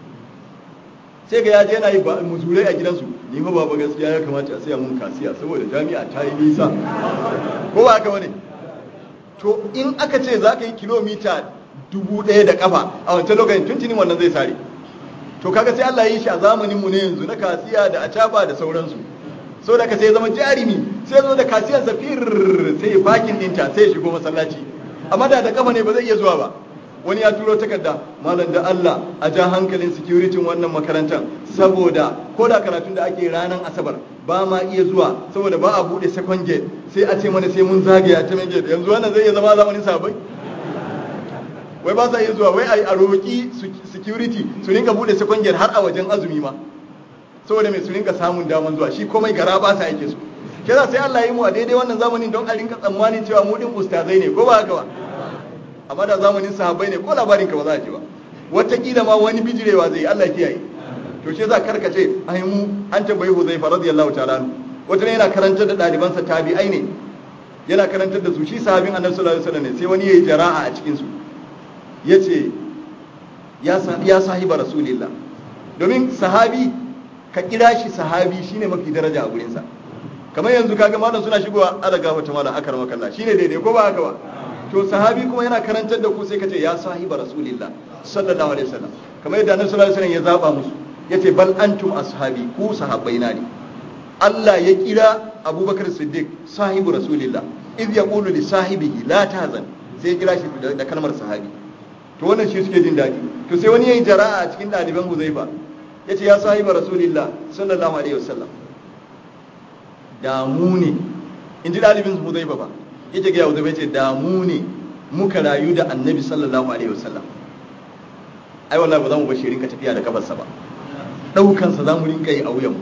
sai ga yaje yana yi ba muzurai a gidansu ni ma baba gaskiya ya kamata a saya mun kasiya saboda jami'a ta yi nisa ko ba haka wani to in aka ce za ka yi kilomita dubu ɗaya da kafa a wancan lokacin tuntunin wannan zai sare to kaga sai Allah ya yi shi a zamanin mu ne yanzu na kasiya da acaba da sauransu so da ka sai zama jarimi sai zo da kasiyar zafir sai fakin dinta sai shigo masallaci amma da da kafa ne ba zai iya zuwa ba wani ya turo takarda malam da Allah a ja hankalin security wannan makarantar saboda ko da karatun da ake ranar asabar ba ma iya zuwa saboda ba a bude second gate sai a ce mana sai mun zagaya ta main gate yanzu wannan zai iya zama zamanin sabai wai ba sa iya zuwa wai a roƙi security su rinka bude second gate har a wajen azumi ma saboda mai su rinka samun daman zuwa shi komai gara ba sa yake su kira sai Allah ya yi mu a daidai wannan zamanin don a rinka tsammanin cewa mu din ustazai ne ko ba haka ba amma da zamanin sahabbai ne ko labarin ka ba za a ji ba wataƙila ma wani bijirewa zai Allah kiyaye to shi za karkace ai mu an tambayi Huzaifa radiyallahu ta'ala anhu wata yana karantar da ɗalibansa tabi'ai ne yana karantar da su shi sahabin Annabi sallallahu alaihi wasallam ne sai wani yayi jara'a a cikin su yace ya ya sahiba rasulillah domin sahabi ka kira shi sahabi shine mafi daraja a gurin sa kamar yanzu kaga malam suna shigowa ala gafata malam akar makalla shine daidai ko ba haka ba to sahabi kuma yana karantar da ku sai ka ce ya sahiba rasulillah sallallahu alaihi wasallam kamar yadda annabi sallallahu alaihi wasallam ya zaba musu yace bal antum ashabi ku sahabbaina ne Allah ya kira Abubakar Siddiq sahibu rasulillah iz yaqulu li sahibihi la tahzan sai ya kira shi da kalmar sahabi to wannan shi suke jin dadi to sai wani yayi jara'a a cikin daliban Huzaifa yace ya sahiba rasulillah sallallahu alaihi wasallam damu ne in ji dalibin Huzaifa ba yake ga Huzaifa yace damu ne muka rayu da Annabi sallallahu alaihi wasallam ai wallahi ba za mu bashi rinka tafiya da kafarsa ba daukansa za mu rinka yi a wuyan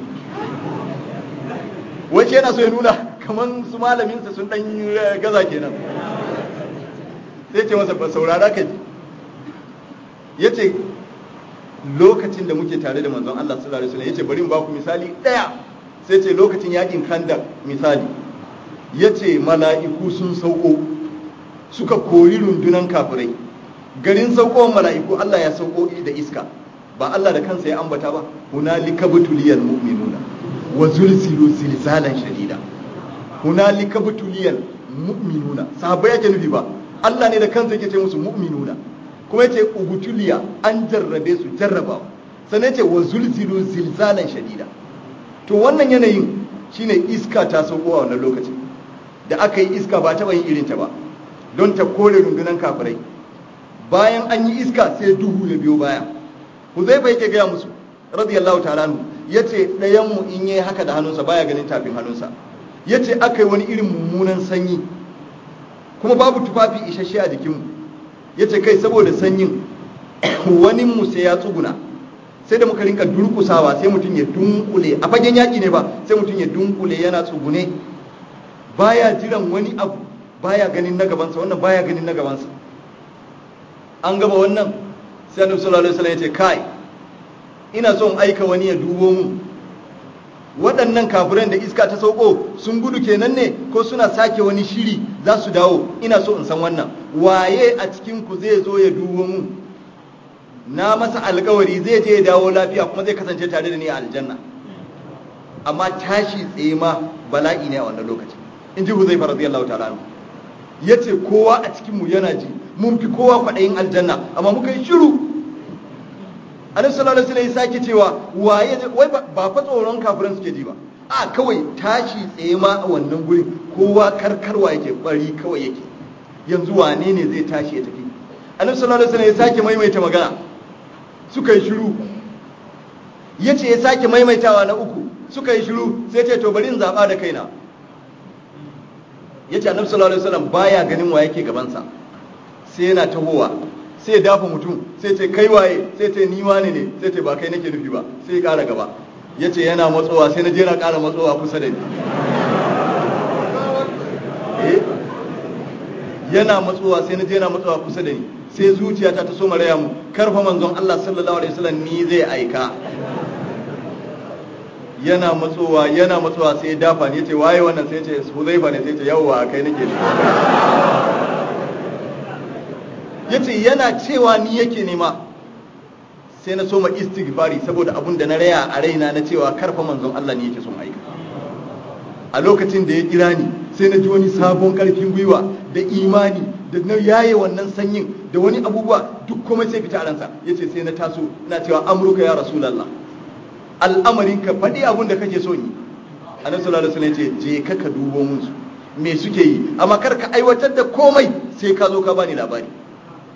wace yana so ya nuna kaman su malaminsa sun dan gaza kenan sai ce masa saurara ka ji ya ce lokacin da muke tare da manzon Allah sallallahu alaihi wasallam yace bari in ba ku misali daya sai ce lokacin yakin kandar misali yace mala'iku sun sauko suka kori rundunan kafirai garin saukowar mala'iku Allah ya sauko da iska ba Allah da kansa ya ambata ba hunalika butuliyal mu'minuna wa zulzilu zilzalan shadida hunalika butuliyal mu'minuna sahabbai yake nufi ba Allah ne da kansa yake ce musu mu'minuna kuma yace ugutuliya an jarrabe su jarrabawa sannan yace wa zulzilu zilzalan shadida to wannan yanayin shine iska ta sauko a wannan lokacin da aka yi iska ba taɓa yin irinta ba don ta kore rundunan kafirai bayan an yi iska sai duhu ya biyo baya huzaifa yake gaya musu radiyallahu ta'ala anhu yace ɗayan mu in yayi haka da hannunsa baya ganin tafin hannunsa yace aka yi wani irin mummunan sanyi kuma babu tufafi isasshe a jikinmu yace kai saboda sanyin wani mu sai ya tsuguna sai da muka rinka durkusawa sai mutum ya dunkule a fagen yaki ne ba sai mutum ya dunkule yana tsugune baya jiran wani abu baya ganin na gabansa wannan baya ganin na gabansa an gaba wannan sai annabi sallallahu alaihi wasallam ya ce kai ina son aika wani ya dubo mu waɗannan kafiran da iska ta sauko sun gudu kenan ne ko suna sake wani shiri za su dawo ina so in san wannan waye a cikin ku zai zo ya dubo mu na masa alkawari zai je ya dawo lafiya kuma zai kasance tare da ni a aljanna amma tashi tsaye ma bala'i ne a wannan lokaci in ji huzaifa radiyallahu ta'ala anhu yace kowa a cikin mu yana ji mun fi kowa kwaɗayin aljanna amma muka yi shiru annabi sallallahu alaihi wasallam ya sake cewa waye wai ba fa tsoron kafiran suke ji ba a kawai tashi tsaye ma a wannan gurin kowa karkarwa yake bari kawai yake yanzu wane ne zai tashi ya tafi annabi sallallahu alaihi wasallam ya sake maimaita magana suka yi shiru yace ya sake maimaitawa na uku suka yi shiru sai ce to bari in zaba da kaina yace annabi sallallahu alaihi wasallam baya ganin wa yake gaban sa sai yana tahowa sai ya dafa mutum sai ce kai waye sai ce ni wane ne sai ce ba kai nake nufi ba sai ya kara gaba yace yana matsowa sai na je na kara matsowa kusa da ni eh yana matsowa sai na je na matsowa kusa da ni sai zuciyata ta so maraya mu karfa manzon Allah sallallahu alaihi wasallam ni zai aika yana matsowa yana matsowa sai ya dafa ni yace waye wannan sai ya ce Huzaifa ne sai ya ce yawwa kai nake ne yace yana cewa ni yake nema sai na soma istighfari saboda abun da na raya a raina na cewa karfa manzon Allah ne yake son aika a lokacin da ya kira ni sai na ji wani sabon karfin gwiwa da imani da na yaye wannan sanyin da wani abubuwa duk kuma sai fita a ransa yace sai na taso ina cewa amruka ya rasulullah al'amarin ka faɗi abun da kake so yi annabi sallallahu alaihi wasallam yace je ka ka dubo mun su me suke yi amma kar ka aiwatar da komai sai ka zo ka bani labari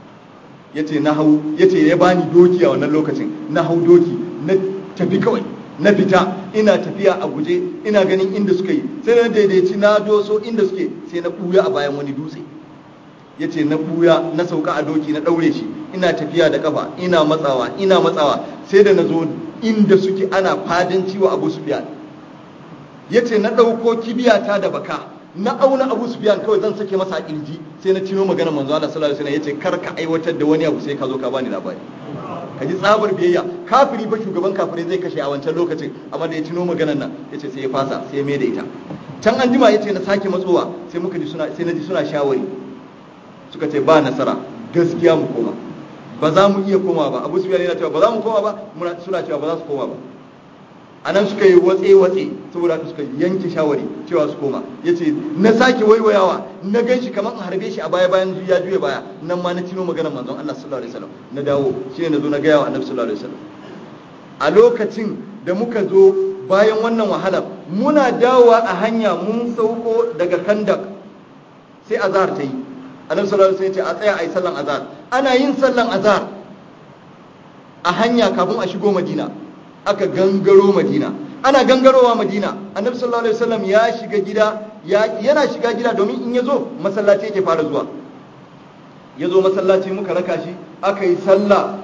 yace na hau yace ya bani doki a wannan lokacin na hau doki na tafi kawai na fita ina tafiya a guje ina ganin inda suka yi sai na daidaici na doso inda suke sai na ɓuya a bayan wani dutse ya ce na ɓuya na sauka a doki na ɗaure shi ina tafiya da kafa ina matsawa ina matsawa sai da na zo inda suke ana fadanci wa abu sufiyan ya ce na ɗauko kibiyata da baka na auna abu sufiyan kawai zan sake masa kirji sai na cino magana manzo Allah sallallahu alaihi wasallam yace kar ka aiwatar da wani abu sai ka zo ka bani labari ka ji tsabar biyayya kafiri ba shugaban kafirai zai kashe a wancan lokacin amma da ya cino maganar nan yace sai ya fasa sai ya mai da ita can an jima yace na sake matsowa sai muka ji suna sai na ji suna shawari suka ce ba nasara gaskiya mu koma ba za mu iya koma ba abu sufiyan yana cewa ba za mu koma ba suna cewa ba za su koma ba a nan suka yi watse-watse saboda haka suka yanke shawari cewa su koma ya ce na sake waiwayawa na gan shi kamar in harbe shi a baya bayan ya juya baya nan ma na cino maganar manzon Allah sallallahu alaihi wasallam na dawo shi ne na zo na gaya wa annabi sallallahu alaihi wasallam a lokacin da muka zo bayan wannan wahala muna dawowa a hanya mun sauko daga kandak sai azhar ta yi annabi sallallahu alaihi wasallam ya ce a tsaya a yi sallan azhar ana yin sallan azhar a hanya kafin a shigo madina aka gangaro madina ana gangarowa madina annabi sallallahu alaihi wasallam ya shiga gida yana shiga gida domin in ya zo masallaci yake fara zuwa ya zo masallaci muka raka shi aka yi sallah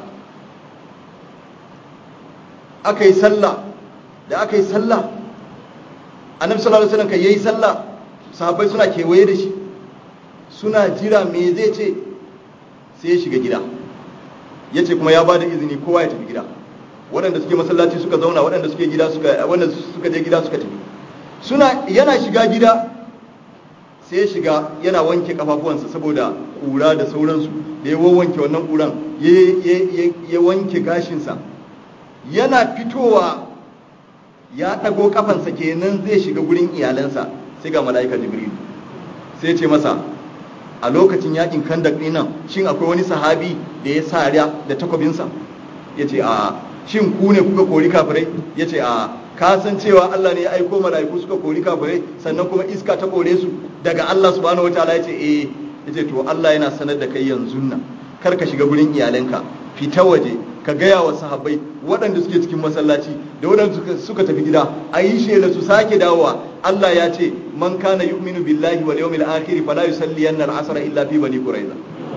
aka yi sallah da aka yi sallah annabi sallallahu alaihi wasallam kai yayi sallah sahabbai suna kewaye da shi suna jira me zai ce sai ya shiga gida yace kuma ya bada izini kowa ya tafi gida waɗanda suke masallaci suka zauna waɗanda suke gida suka wanda suka je gida suka tafi suna yana shiga gida sai ya shiga yana wanke kafafuwansa saboda ƙura da sauransu da ya wanke wannan ƙuran ya wanke gashinsa yana fitowa ya ɗago kafansa kenan zai shiga gurin iyalansa sai ga mala'ika jibril sai ce masa a lokacin yakin kandak ɗin nan shin akwai wani sahabi da ya sariya da takwabinsa ya ce a shin ku ne kuka kori kafirai ya ce a ka san cewa Allah ne ya aiko mala'iku suka kori kafirai sannan kuma iska ta kore su daga Allah subhanahu wataala ya ce eh ya ce to Allah yana sanar da kai yanzu nan kar ka shiga gurin iyalanka fita waje ka gaya wa sahabbai waɗanda suke cikin masallaci da waɗanda suka tafi gida a yi shela su sake dawowa Allah ya ce man kana yu'minu billahi wal yawmil akhir fala yusalliyanna al-asr illa fi bani quraiza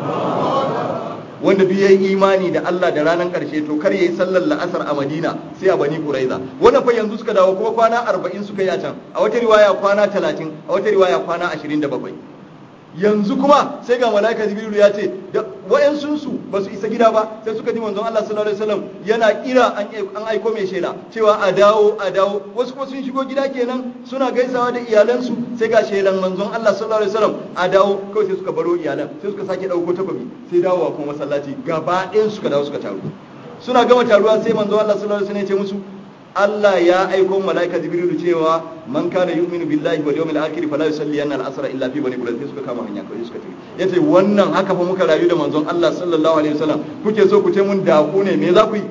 wanda duk yayi imani da Allah da ranar karshe to kar yayi sallar la'asar a Madina sai a Bani Quraiza wannan fa yanzu suka dawo kuma kwana 40 suka yi a can a wata riwaya kwana 30 a wata riwaya kwana 27 yanzu kuma sai ga malaika Jibrilu ya ce da wayansun su ba su isa gida ba sai suka ji manzon Allah sallallahu alaihi wasallam yana kira an aiko mai shela cewa a dawo a dawo wasu kuma sun shigo gida kenan suna gaisawa da iyalansu sai ga shelan manzon Allah sallallahu alaihi wasallam a dawo kawai sai suka baro iyalan sai suka sake dauko takobi sai dawowa kuma masallaci gaba ɗayan suka dawo suka taru suna gama taruwa sai manzon Allah sallallahu alaihi wasallam ya ce musu Allah ya aiko malaika Jibrilu cewa man kana yu'minu billahi wal yawmil akhir fala yusalliyanna al-asra illa fi bani qurayza suka kama hanya kawai suka tafi yace wannan haka fa muka rayu da manzon Allah sallallahu alaihi wasallam kuke so ku ce mun da ku ne me za ku yi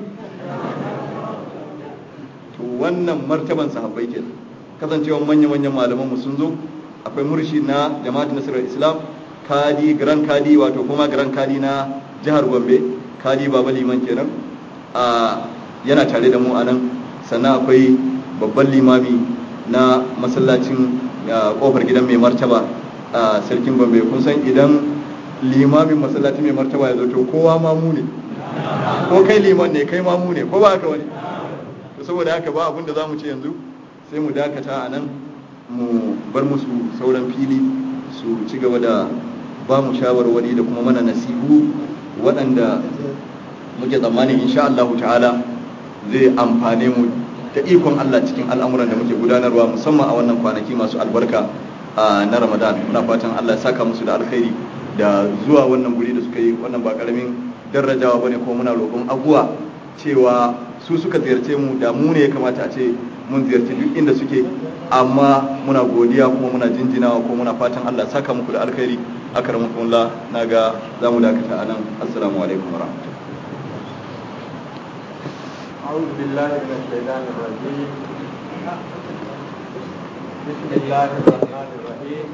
to wannan martaban sahabbai kenan kasancewa manyan manyan malaman mu sun zo akwai murshi na jama'atul nasrul islam kadi gran kadi wato kuma gran kadi na jihar Gombe kadi baba liman kenan a yana tare da mu a nan sannan akwai babban limami na masallacin kofar gidan mai martaba a sarkin gombe kun san idan limamin masallacin mai martaba ya zo to kowa mamu ne ko kai liman ne kai mamu ne ko ba haka wani to saboda haka ba abin da za mu ce yanzu sai mu dakata a nan mu bar musu sauran fili su ci gaba da ba mu shawarwari da kuma mana nasihu waɗanda muke tsammanin insha Allah ta'ala zai amfane mu da ikon Allah cikin al'amuran da muke gudanarwa musamman a wannan kwanaki masu albarka na Ramadan muna fatan Allah ya saka musu da alkhairi da zuwa wannan guri da suka yi wannan ba karamin darajawa bane ko muna roƙon abuwa cewa su suka ziyarce mu da mu ne ya kamata a ce mun ziyarci duk inda suke amma muna godiya kuma muna jinjinawa ko muna fatan Allah ya saka muku da alkhairi akramakumullah naga zamu dakata anan assalamu alaikum warahmatullahi أعوذ بالله من الشيطان الرجيم بسم الله الرحمن الرحيم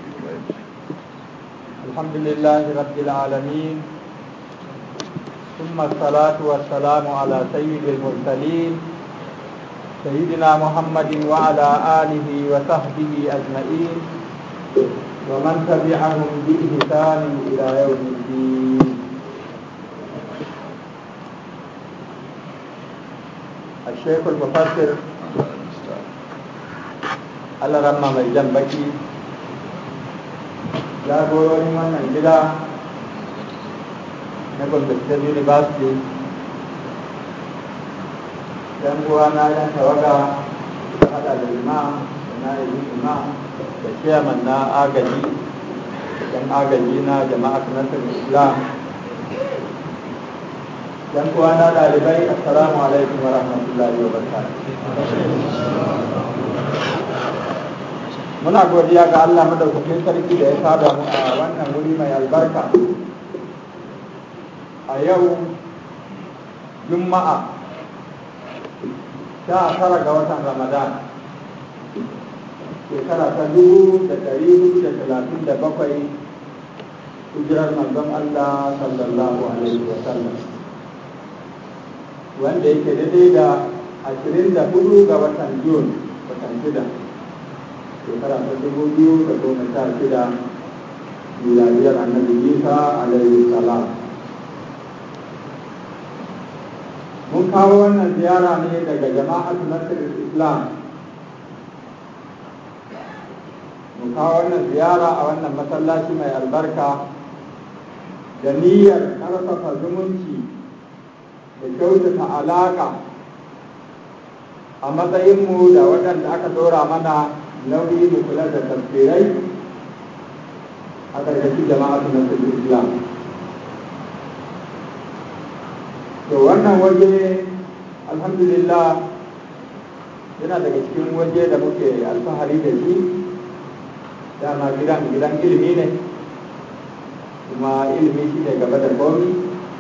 الحمد لله رب العالمين ثم ثم الصلاة والسلام على سيد المرسلين سيدنا محمد وعلى آله وصحبه أجمعين ومن تبعهم بإحسان إلى يوم الدين الشيخ المفسر Allah ramma mai jan baki jagororin wannan gida na Gombe State University yan uwana yan tawaga da hada da imam da na'ibin imam da chairman na agaji yan agaji na jama'a nasar islam yan uwana ɗalibai assalamu alaikum wa rahmatullahi wa barakatuh muna godiya ga Allah madaukakin sarki da ya sada mu a wannan wuri mai albarka a yau juma'a sha tara ga watan ramadan shekara ta dubu da ɗari hudu da talatin da bakwai hijirar manzon Allah sallallahu alaihi wa sallam wanda yake daidai da ashirin da hudu ga watan Jun watan shida shekara ta dubu biyu da goma sha shida miladiyar annabi isa alaihi salam mun kawo wannan ziyara ne daga jama'atu nasir islam mun kawo wannan ziyara a wannan masallaci mai albarka da niyyar ƙarfafa zumunci da kyautata alaƙa a matsayinmu da waɗanda aka ɗora mana nauyi mu kula da tafsirai a ƙarƙashin jama'atu na islam to wannan waje alhamdulillah yana daga cikin waje da muke alfahari da shi dama gidan gidan ilimi ne kuma ilimi shi ne gaba da komi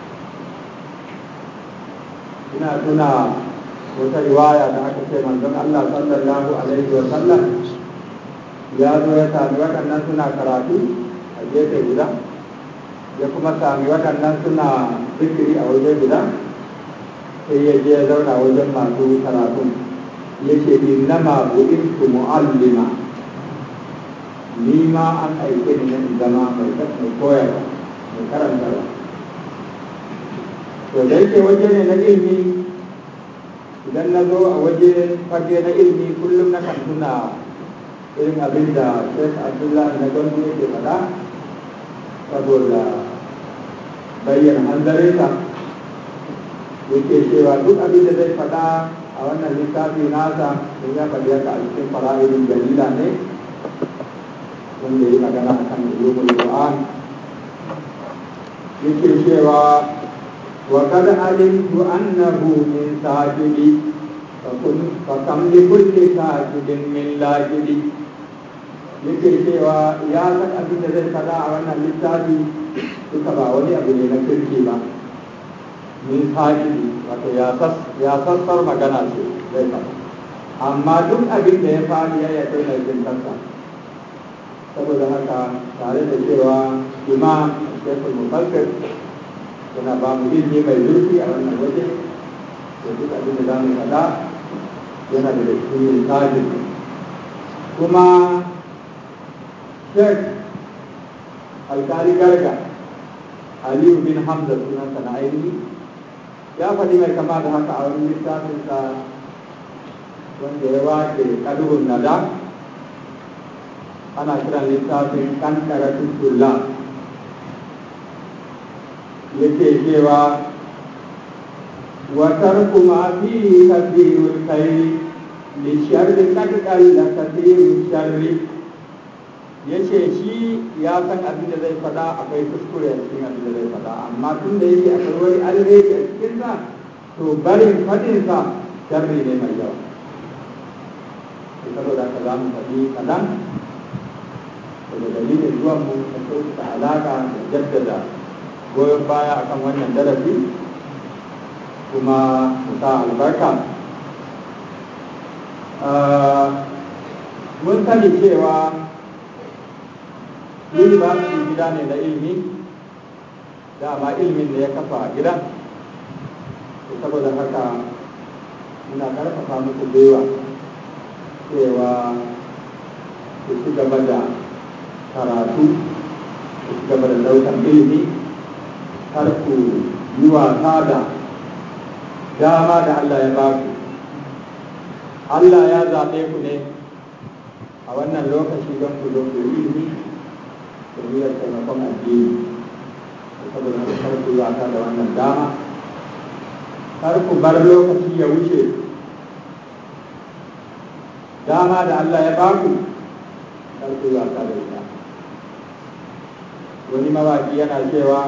ina tuna wata riwaya da aka ce manzon Allah sallallahu alaihi wa sallam ya zo ya sami waɗannan suna karatu a gefe guda ya kuma sami waɗannan suna zikiri a waje guda sai ya je ya zauna wajen masu karatu ya ce innama bu'intu mu'allima ni ma an aike ni na zama mai koyarwa mai karantarwa to da yake waje ne na ilimi idan na zo a waje fage na ilimi kullum na kan tuna irin abin da Sheikh Abdullahi na gandu yake faɗa saboda bayyana hanzarinsa yake cewa duk abin da zai faɗa a wannan littafi nasa in ya faɗi haka a cikin fara'idin dalila ne wanda ya magana a kan ulumul Qur'an yake cewa وقد علمت أنه من ساجد فكم لكل ساجد من لاجد yake cewa ya san abin da zai faɗa a wannan littafi duka ba wani abu ne na kirki ba min sajidi wato ya sassar magana ce zai faɗa amma duk abin da ya faɗi ya yakai mai jintarsa saboda haka tare da cewa imam shekul mufassir yana ba mu ilimi mai zurfi a wannan waje da duk abin da za mu faɗa yana da cikin misali kuma shek alkali garga aliyu bin hamza sunansa na ainihi ya faɗi mai kama da haka a wani littafinsa wanda ya wace kaduhun nada ana kiran littafin kankaratun tulla yake cewa وترك ما فيه كثير الخير للشر قد قل كثير الشر yace shi ya san abin da zai faɗa akwai kuskure a cikin abin da zai faɗa amma tun da yake akwai wani alheri a cikin sa to barin faɗin sa sharri ne mai yawa to saboda haka za mu faɗi kaɗan daga dalilin zuwan mu da kyautata alaƙa da jaddada goyon baya akan wannan darasi kuma mu sa albarka mun sani cewa university gida ne na ilimi dama ilimin da ya kafa gidan saboda haka muna karfafa muku gwiwa cewa ku ci gaba da karatu ku ci gaba da ɗaukar ilimi har ku yi wasa da dama da Allah ya ba ku Allah ya zaɓe ku ne a wannan lokaci don ku zo ku yi ilimi da niyyar taimakon addini saboda haka kar ku yi wasa da wannan dama kar ku bar lokaci ya wuce dama da Allah ya baku kar ku yi wasa da ita wani mawaƙi yana cewa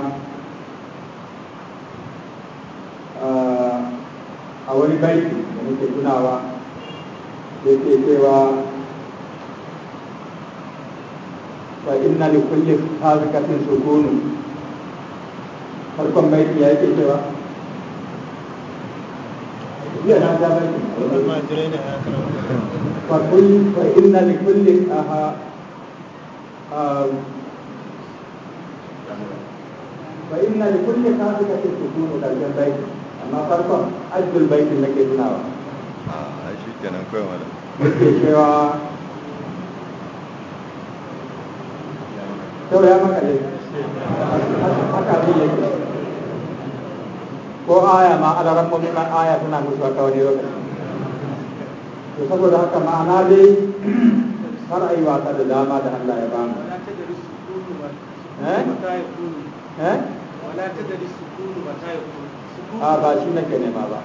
a wani baiti da nake tunawa yake cewa fa inna li kulli hazikatin sukunu farkon baiti ya yake cewa jiya na ja baiti fa kulli fa inna li kulli aha fa inna li kulli hazikatin sukunu karshen baiti amma farkon ajjul baiti nake tunawa a shi kenan kawai mala yake cewa Sau ya maka ne, haka abin yake. Ko aya ma alaran mummunan aya suna musu haka wani lokaci. To saboda haka ma'ana dai kar a yi wasa da dama da Allah ya bamu. Eh? Eh? ولا تدري السكون متى يكون سكون A ba shi nake nema ba.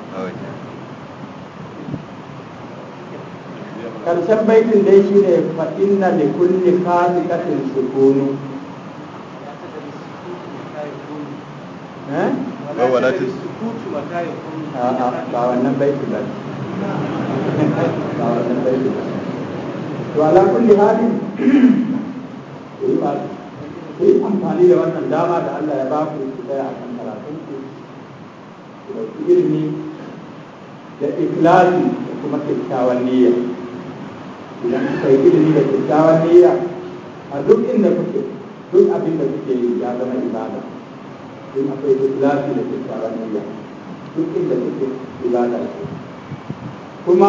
Karshen baitin dai shi ne fa inna li kulli khaliqatin sukunu. ولا Eh? تدري السكون متى يكون ولا ولا تدري تدري السكوت متى يكون A'a ba wannan baitin ba. Ba wannan baitin ba. To ala kulli halin ku yi ba ku yi amfani da wannan dama da Allah ya ba ku ku tsaya a kan karatun ku ku ɗauki ilimi da ikhlasi da kuma kyakkyawan niyya idan kuka yi ilimi da kyakkyawan niyya a duk inda kuke duk abin da kuke yi ya zama ibada in akwai ikhlasi da kyakkyawan niyya duk inda kuke ibada ce kuma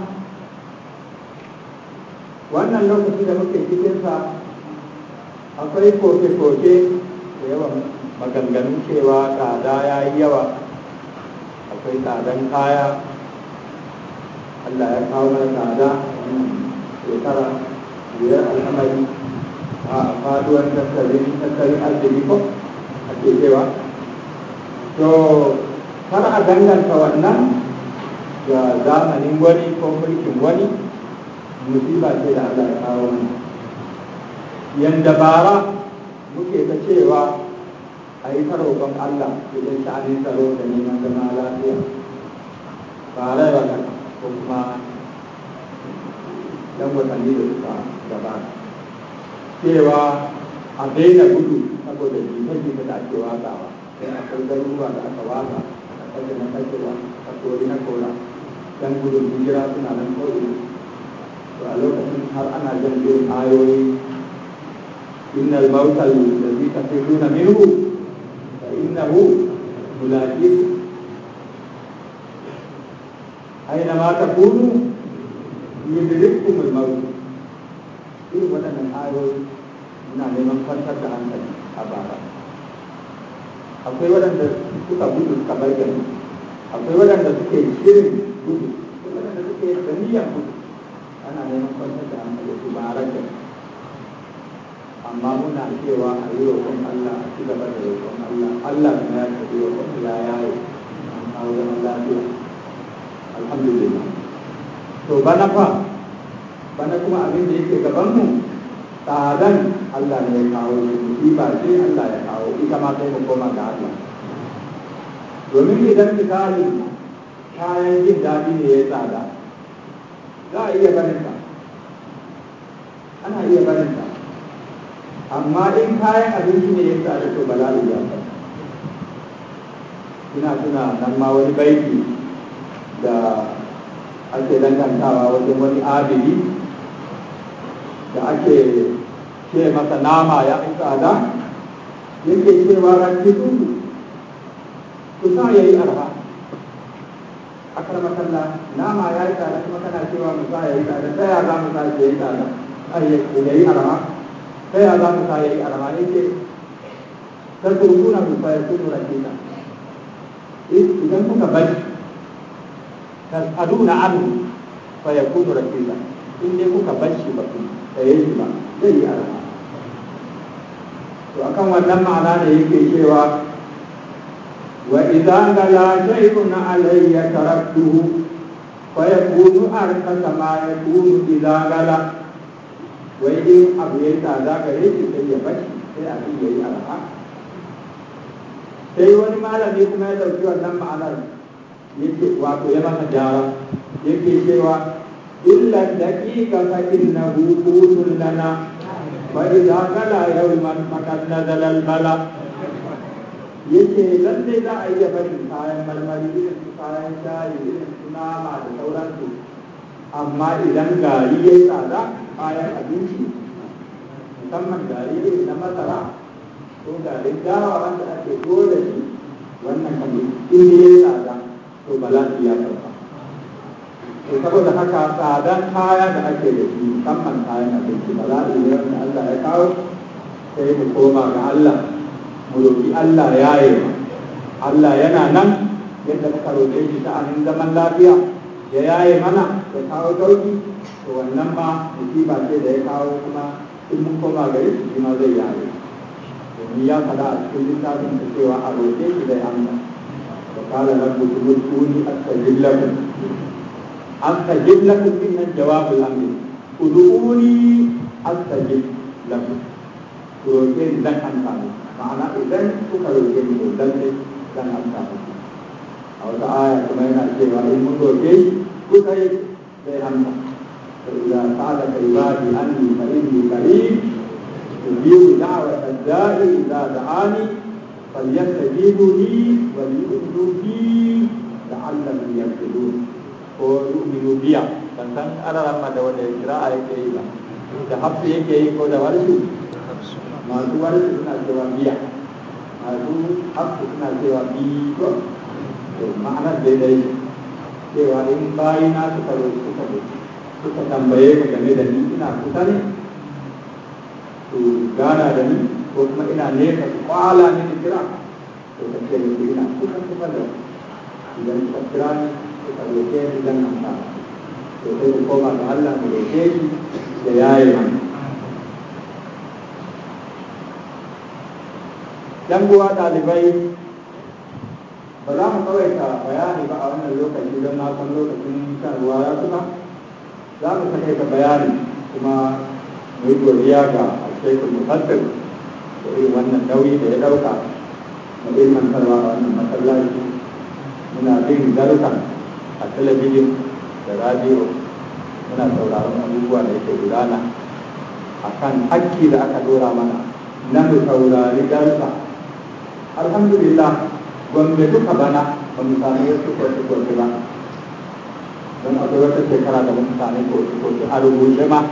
wannan lokaci da muke cikinsa akwai koke-koke da yawan maganganun cewa tsada ya yi yawa akwai tsadan kaya Allah ya kawo mana tsada wannan shekara biyar al'amari a faduwar tattalin tattalin arziki ko ake cewa to kar a danganta wannan ga zamanin wani ko mulkin wani musiba ce da Allah ya kawo mana yanda bara muke ta cewa a yi ta roƙon Allah idan sha'anin tsaro da neman zama lafiya ba rai ba ko kuma dan watanni da suka gabata cewa a daina gudu saboda jita-jita da ake watsawa sai akwai garuruwa da aka watsa a kashe na kashewa a kori na kora dan gudun hijira suna nan ko'ina to a lokacin har ana jan irin ayoyi innal mautal ladzi tafirruna minhu fa innahu mulaqikum aina ma takunu yudrikkum al-maut irin waɗannan ayoyi muna neman kwantar da hankali a bara akwai waɗanda suka gudu suka bar gari akwai waɗanda suke shirin gudu akwai waɗanda suke da niyyar gudu ana neman kwantar da hankali su bara gari amma muna cewa a yi roƙon Allah a ci gaba da roƙon Allah Allah kuma ya tafi roƙon ya yaye an kawo zaman lafiya alhamdulillah to bana fa bana kuma abin da yake gaban mu tsadan Allah ne ya kawo shi musiba ce Allah ya kawo ita ma sai mu koma ga Allah domin idan misali kayan jin daɗi ne ya tsada za a iya barin ta ana iya barin ta amma in kayan abinci ne ya tsada to bala'i ya fa ina tuna nan ma wani baiti da ake dangantawa wajen wani abidi da ake ce masa nama ya fi tsada yake cewa ranki tudu ku sa ya yi arha akar makalla nama ya yi tsada kuma kana cewa mu sa ya yi tsada ta ya za mu sa ya yi tsada ya yi arama ta ya za mu sa ya yi arama ya ce ta turkuna mu fa ya kunu rakita idan kuka bari tas'aluna anhu fa yakunu rakita in dai kuka bar shi ba ku saye shi ba zai yi arama to akan wannan ma'ana da yake cewa wa idza gala shay'un alayya taraktuhu fa yakunu arkasa ma yakunu idza gala wai in abu ya tsada gare shi sai ya bashi sai abin ya yi arha sai wani malami kuma ya ɗauki wannan ma'anar yake wato ya masa gyara yake cewa illa daqiqa fa innahu qutun lana wa idza gala yawman faqad nazala al bala yake lalle za a iya barin kayan marmari irin su kayan shayi irin su nama da sauransu amma idan gari ya yi tsada kayan abinci musamman gari irin na masara ko garin dawa wanda ake dole shi wannan kamar in ya yi tsada to bala'i ya sauka to saboda haka tsadan kaya da ake da shi musamman kayan abinci bala'i ne wanda Allah ya kawo sai mu koma ga Allah mu roƙi Allah ya yi Allah yana nan yadda muka roƙe shi sha'anin zaman lafiya ya yaye mana ya kawo sauki to wannan ma musiba ce da ya kawo kuma in mun koma gare shi shi ma zai yaye domin ya faɗa a cikin littafin da cewa a roƙe shi zai amsa wa qala rabbukum ud'uni astajib lakum astajib lakum inna jawabul amri ud'uni astajib lakum ku roƙe ni zan amsa muku ma'ana idan kuka roƙe ni to lalle zan amsa muku a wata aya kuma yana cewa in mun roƙe shi kuka yi zai amsa fa idza sa'alaka ibadi anni fa inni qarib ujibu da'wata da'i idza da'ani falyastajibu li wa liyu'minu bi la'allahum yarshudun ko yu'minu biya ban san ana ma da wanda kira'a yake yi ba da hafsu yake yi ko da warshu masu warshu suna cewa biya masu hafsu suna cewa biyo to ma'anar daidai cewa in bayi na suka roƙi suka suka tambaye ka game da ni ina kusa ne to gana da ni ko kuma ina nesa su kwala mini kira to ka ce musu ina kusa kusa da idan suka kira ni suka roƙe ni zan amsa to sai mu koma ga Allah mu roƙe shi da yaye mana yan uwa ɗalibai ba za mu tsawaita bayani ba a wannan lokaci don na san lokacin shan ruwa ya kusa za mu takaita bayani kuma mu yi godiya ga alshekul mufassir da irin wannan nauyi da ya ɗauka na ilmantarwa a wannan masallaci muna bin darukan a talabijin da radiyo muna sauraron abubuwa da yake gudana a kan hakki da aka dora mana na mu saurari daruka alhamdulillah gwamnati duka bana ba mu sami wasu kwace-kwace ba don akwai wata shekara da muka sami kwace-kwace a rubuce ma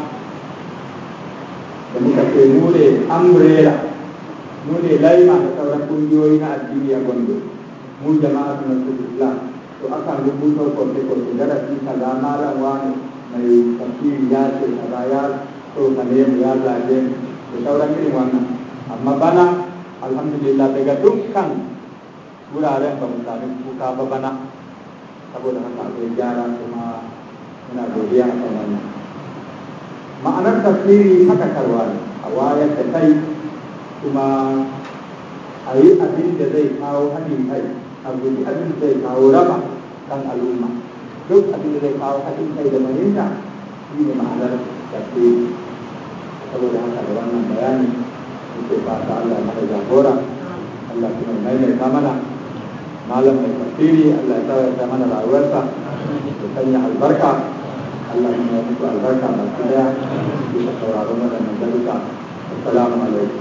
da muka ce mu ne umbrella mu ne laima da sauran kungiyoyi na addini a gombe mu jama'a suna su islam to akan rubuta kwace-kwace darasi kaza malam wani mai tafsiri ya ce kaza ya tsokane mu ya zage mu da sauran irin wannan amma bana alhamdulillah daga dukkan wuraren ba mu sami kuka ba bana saboda haka akwai gyara kuma muna godiya a kan wannan ma'anar tafsiri hakakarwa ne a wayar da kai kuma a yi abin da zai kawo haɗin kai a guji abin da zai kawo raba kan al'umma duk abin da zai kawo haɗin kai da fahimta shi ne ma'anar tafsiri saboda haka da wannan bayani muke fata Allah ya mana jagora Allah kuma ya maimaita mana malam mai tafsiri Allah ya tsawata mana rayuwarsa ya sanya albarka Allah kuma ya muku albarka baki daya bisa sauraron waɗannan daruka assalamu alaikum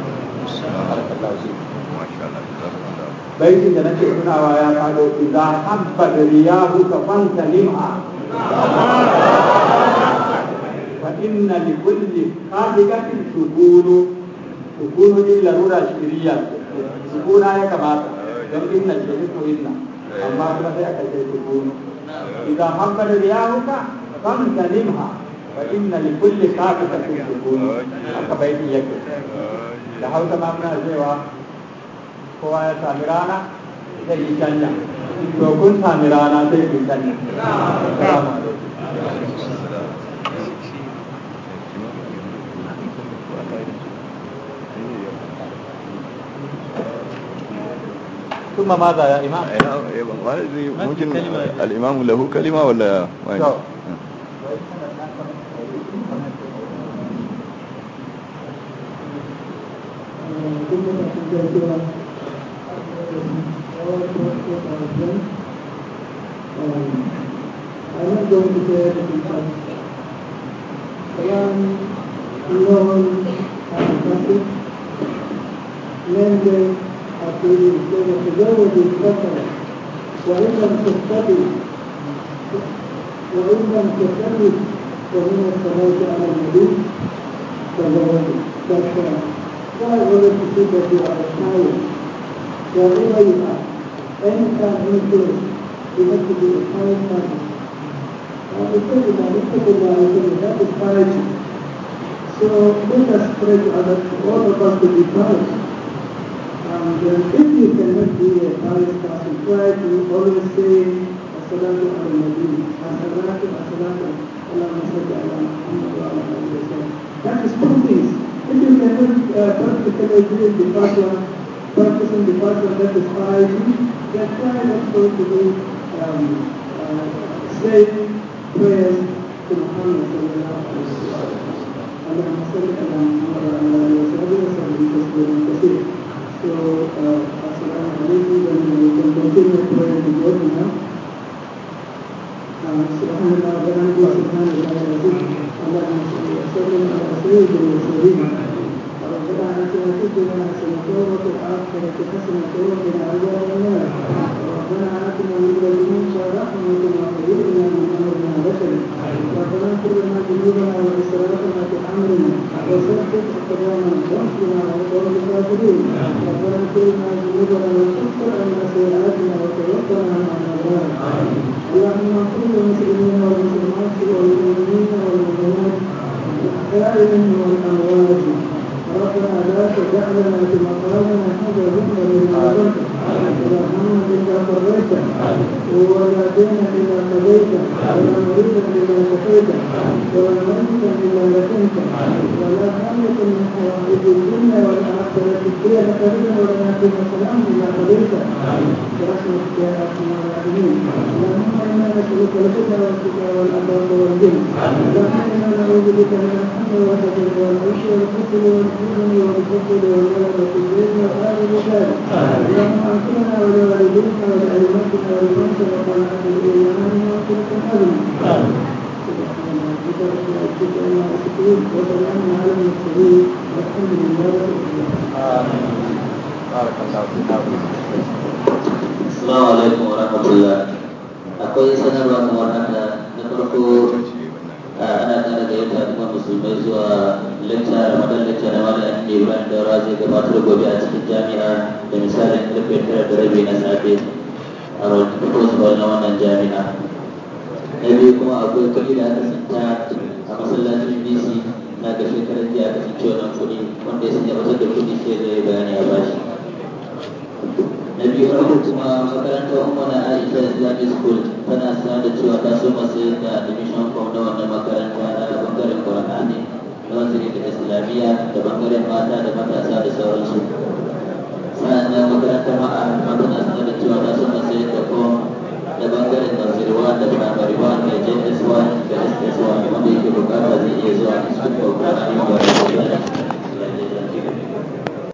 baitin da nake tunawa ya fado idza habba riyahu ka fanta lim'a fa inna li kulli khadiqatin sukunu sukunu din larura shiriya sukuna ya kamata don inna ce ismu inna amma kuma sai aka ce sukunu idan hankali riyahuka kan kalimha fa inna li kulli qafidatin sukunu aka baiti yake da hausa ma muna cewa kowa ya sami rana zai yi canja to kun sami rana sai ku canja assalamu alaikum ثم ماذا يا إمام؟ ممكن الإمام له كلمة ولا ما شو. I'm not going to say everything else. Quran, Lord, and Prophet, namely, after you say that the word is better, وإن لم تستطع وإن لم تستطع فمن الصلاة على النبي فزوجه فالشرع why order to see that you are tired wherever you are any time any place you have to be a tired person and the thing is that if people are saying that is piety so let us pray to others all of us to be pious and uh, if you cannot be a pious person try to always say الصلاة على النبي الصلاة الصلاة اللهم صل على محمد وعلى آله وسلم that is two things if you cannot uh, practically do the first one, practicing the first one, that is piety, then try also to do um, uh, saying prayers to Muhammad sallallahu alaihi wasallam. اللهم صل على محمد وعلى آله وصحبه وسلم تسليما كثيرا. So, uh, assalamu alaikum, then we can continue praying the word now. سبحان الله وبحمده سبحان الله العظيم اللهم صل وسلم على سيد المرسلين ربنا اتنا في الدنيا حسنه وفي الاخره حسنه وقنا عذاب النار ربنا اتنا من لدنك رحمه وهيئنا من امرنا رشدا ربنا اغفر لنا ذنوبنا واسرافنا في امرنا وثبت اقدامنا وانصرنا على القوم الكافرين ربنا اغفر لنا ذنوبنا وكفر عنا سيئاتنا وتوفنا مع الابرار اللهم اغفر للمسلمين والمسلمات والمؤمنين والمؤمنات الاحياء منهم والاموات ربنا لا تجعلنا في مقامنا هذا ذكرا لما ظلمت ولا هما الا فريته ولا دينا الا قضيته ولا مريضا الا شفيته ولا ميتا الا لكنته ولا حاجة من حوائج الدنيا والاخرة هي لك رضا ولا فيها سلام الا قضيته برحمتك يا ارحم الراحمين اللهم انا نسالك الهدى والتقى والعفاف والغنى اللهم انا نعوذ بك من الهم والحزن والعيش والكسل والجبن والكسل والغلبة الليل وحال الرجال اللهم اغفرنا ولوالدينا ولائمتنا ولمن سبقنا بالايمان واغفرك الحزن سبحان ربك رب العزة عما يصفون وسلام على المرسلين والحمد لله رب العالمين بارك الله فيك Assalamu alaikum wa rahmatullah. Akwai sanarwa kamar haka na farko a ana tare da yadda kuma musulmai zuwa lecture Ramadan lecture na Malam Ibrahim Daura zai gabatar gobe a cikin jami'a da misalin karfe tara da rabi na safe a Roswell na wannan jami'a. Na biyu kuma akwai kuɗi da aka santa a masallacin BC na ga shekarar jiya aka sanci wannan kuɗi wanda ya sanya wata da kuɗi sai zai bayani a bashi. na biyu na uku kuma makarantar umar aisha islamic school tana sanar da cewa ta so masu da admission form na wannan makaranta na bangaren qur'ani na wanzuri da islamiyya da bangaren mata da matasa da sauransu sa'annan makarantar ma'a ma tana sanar da cewa ta so masu da form da bangaren nazirwa da primary one da js1 da ss1 wanda yake bukata zai iya zuwa cikin qur'ani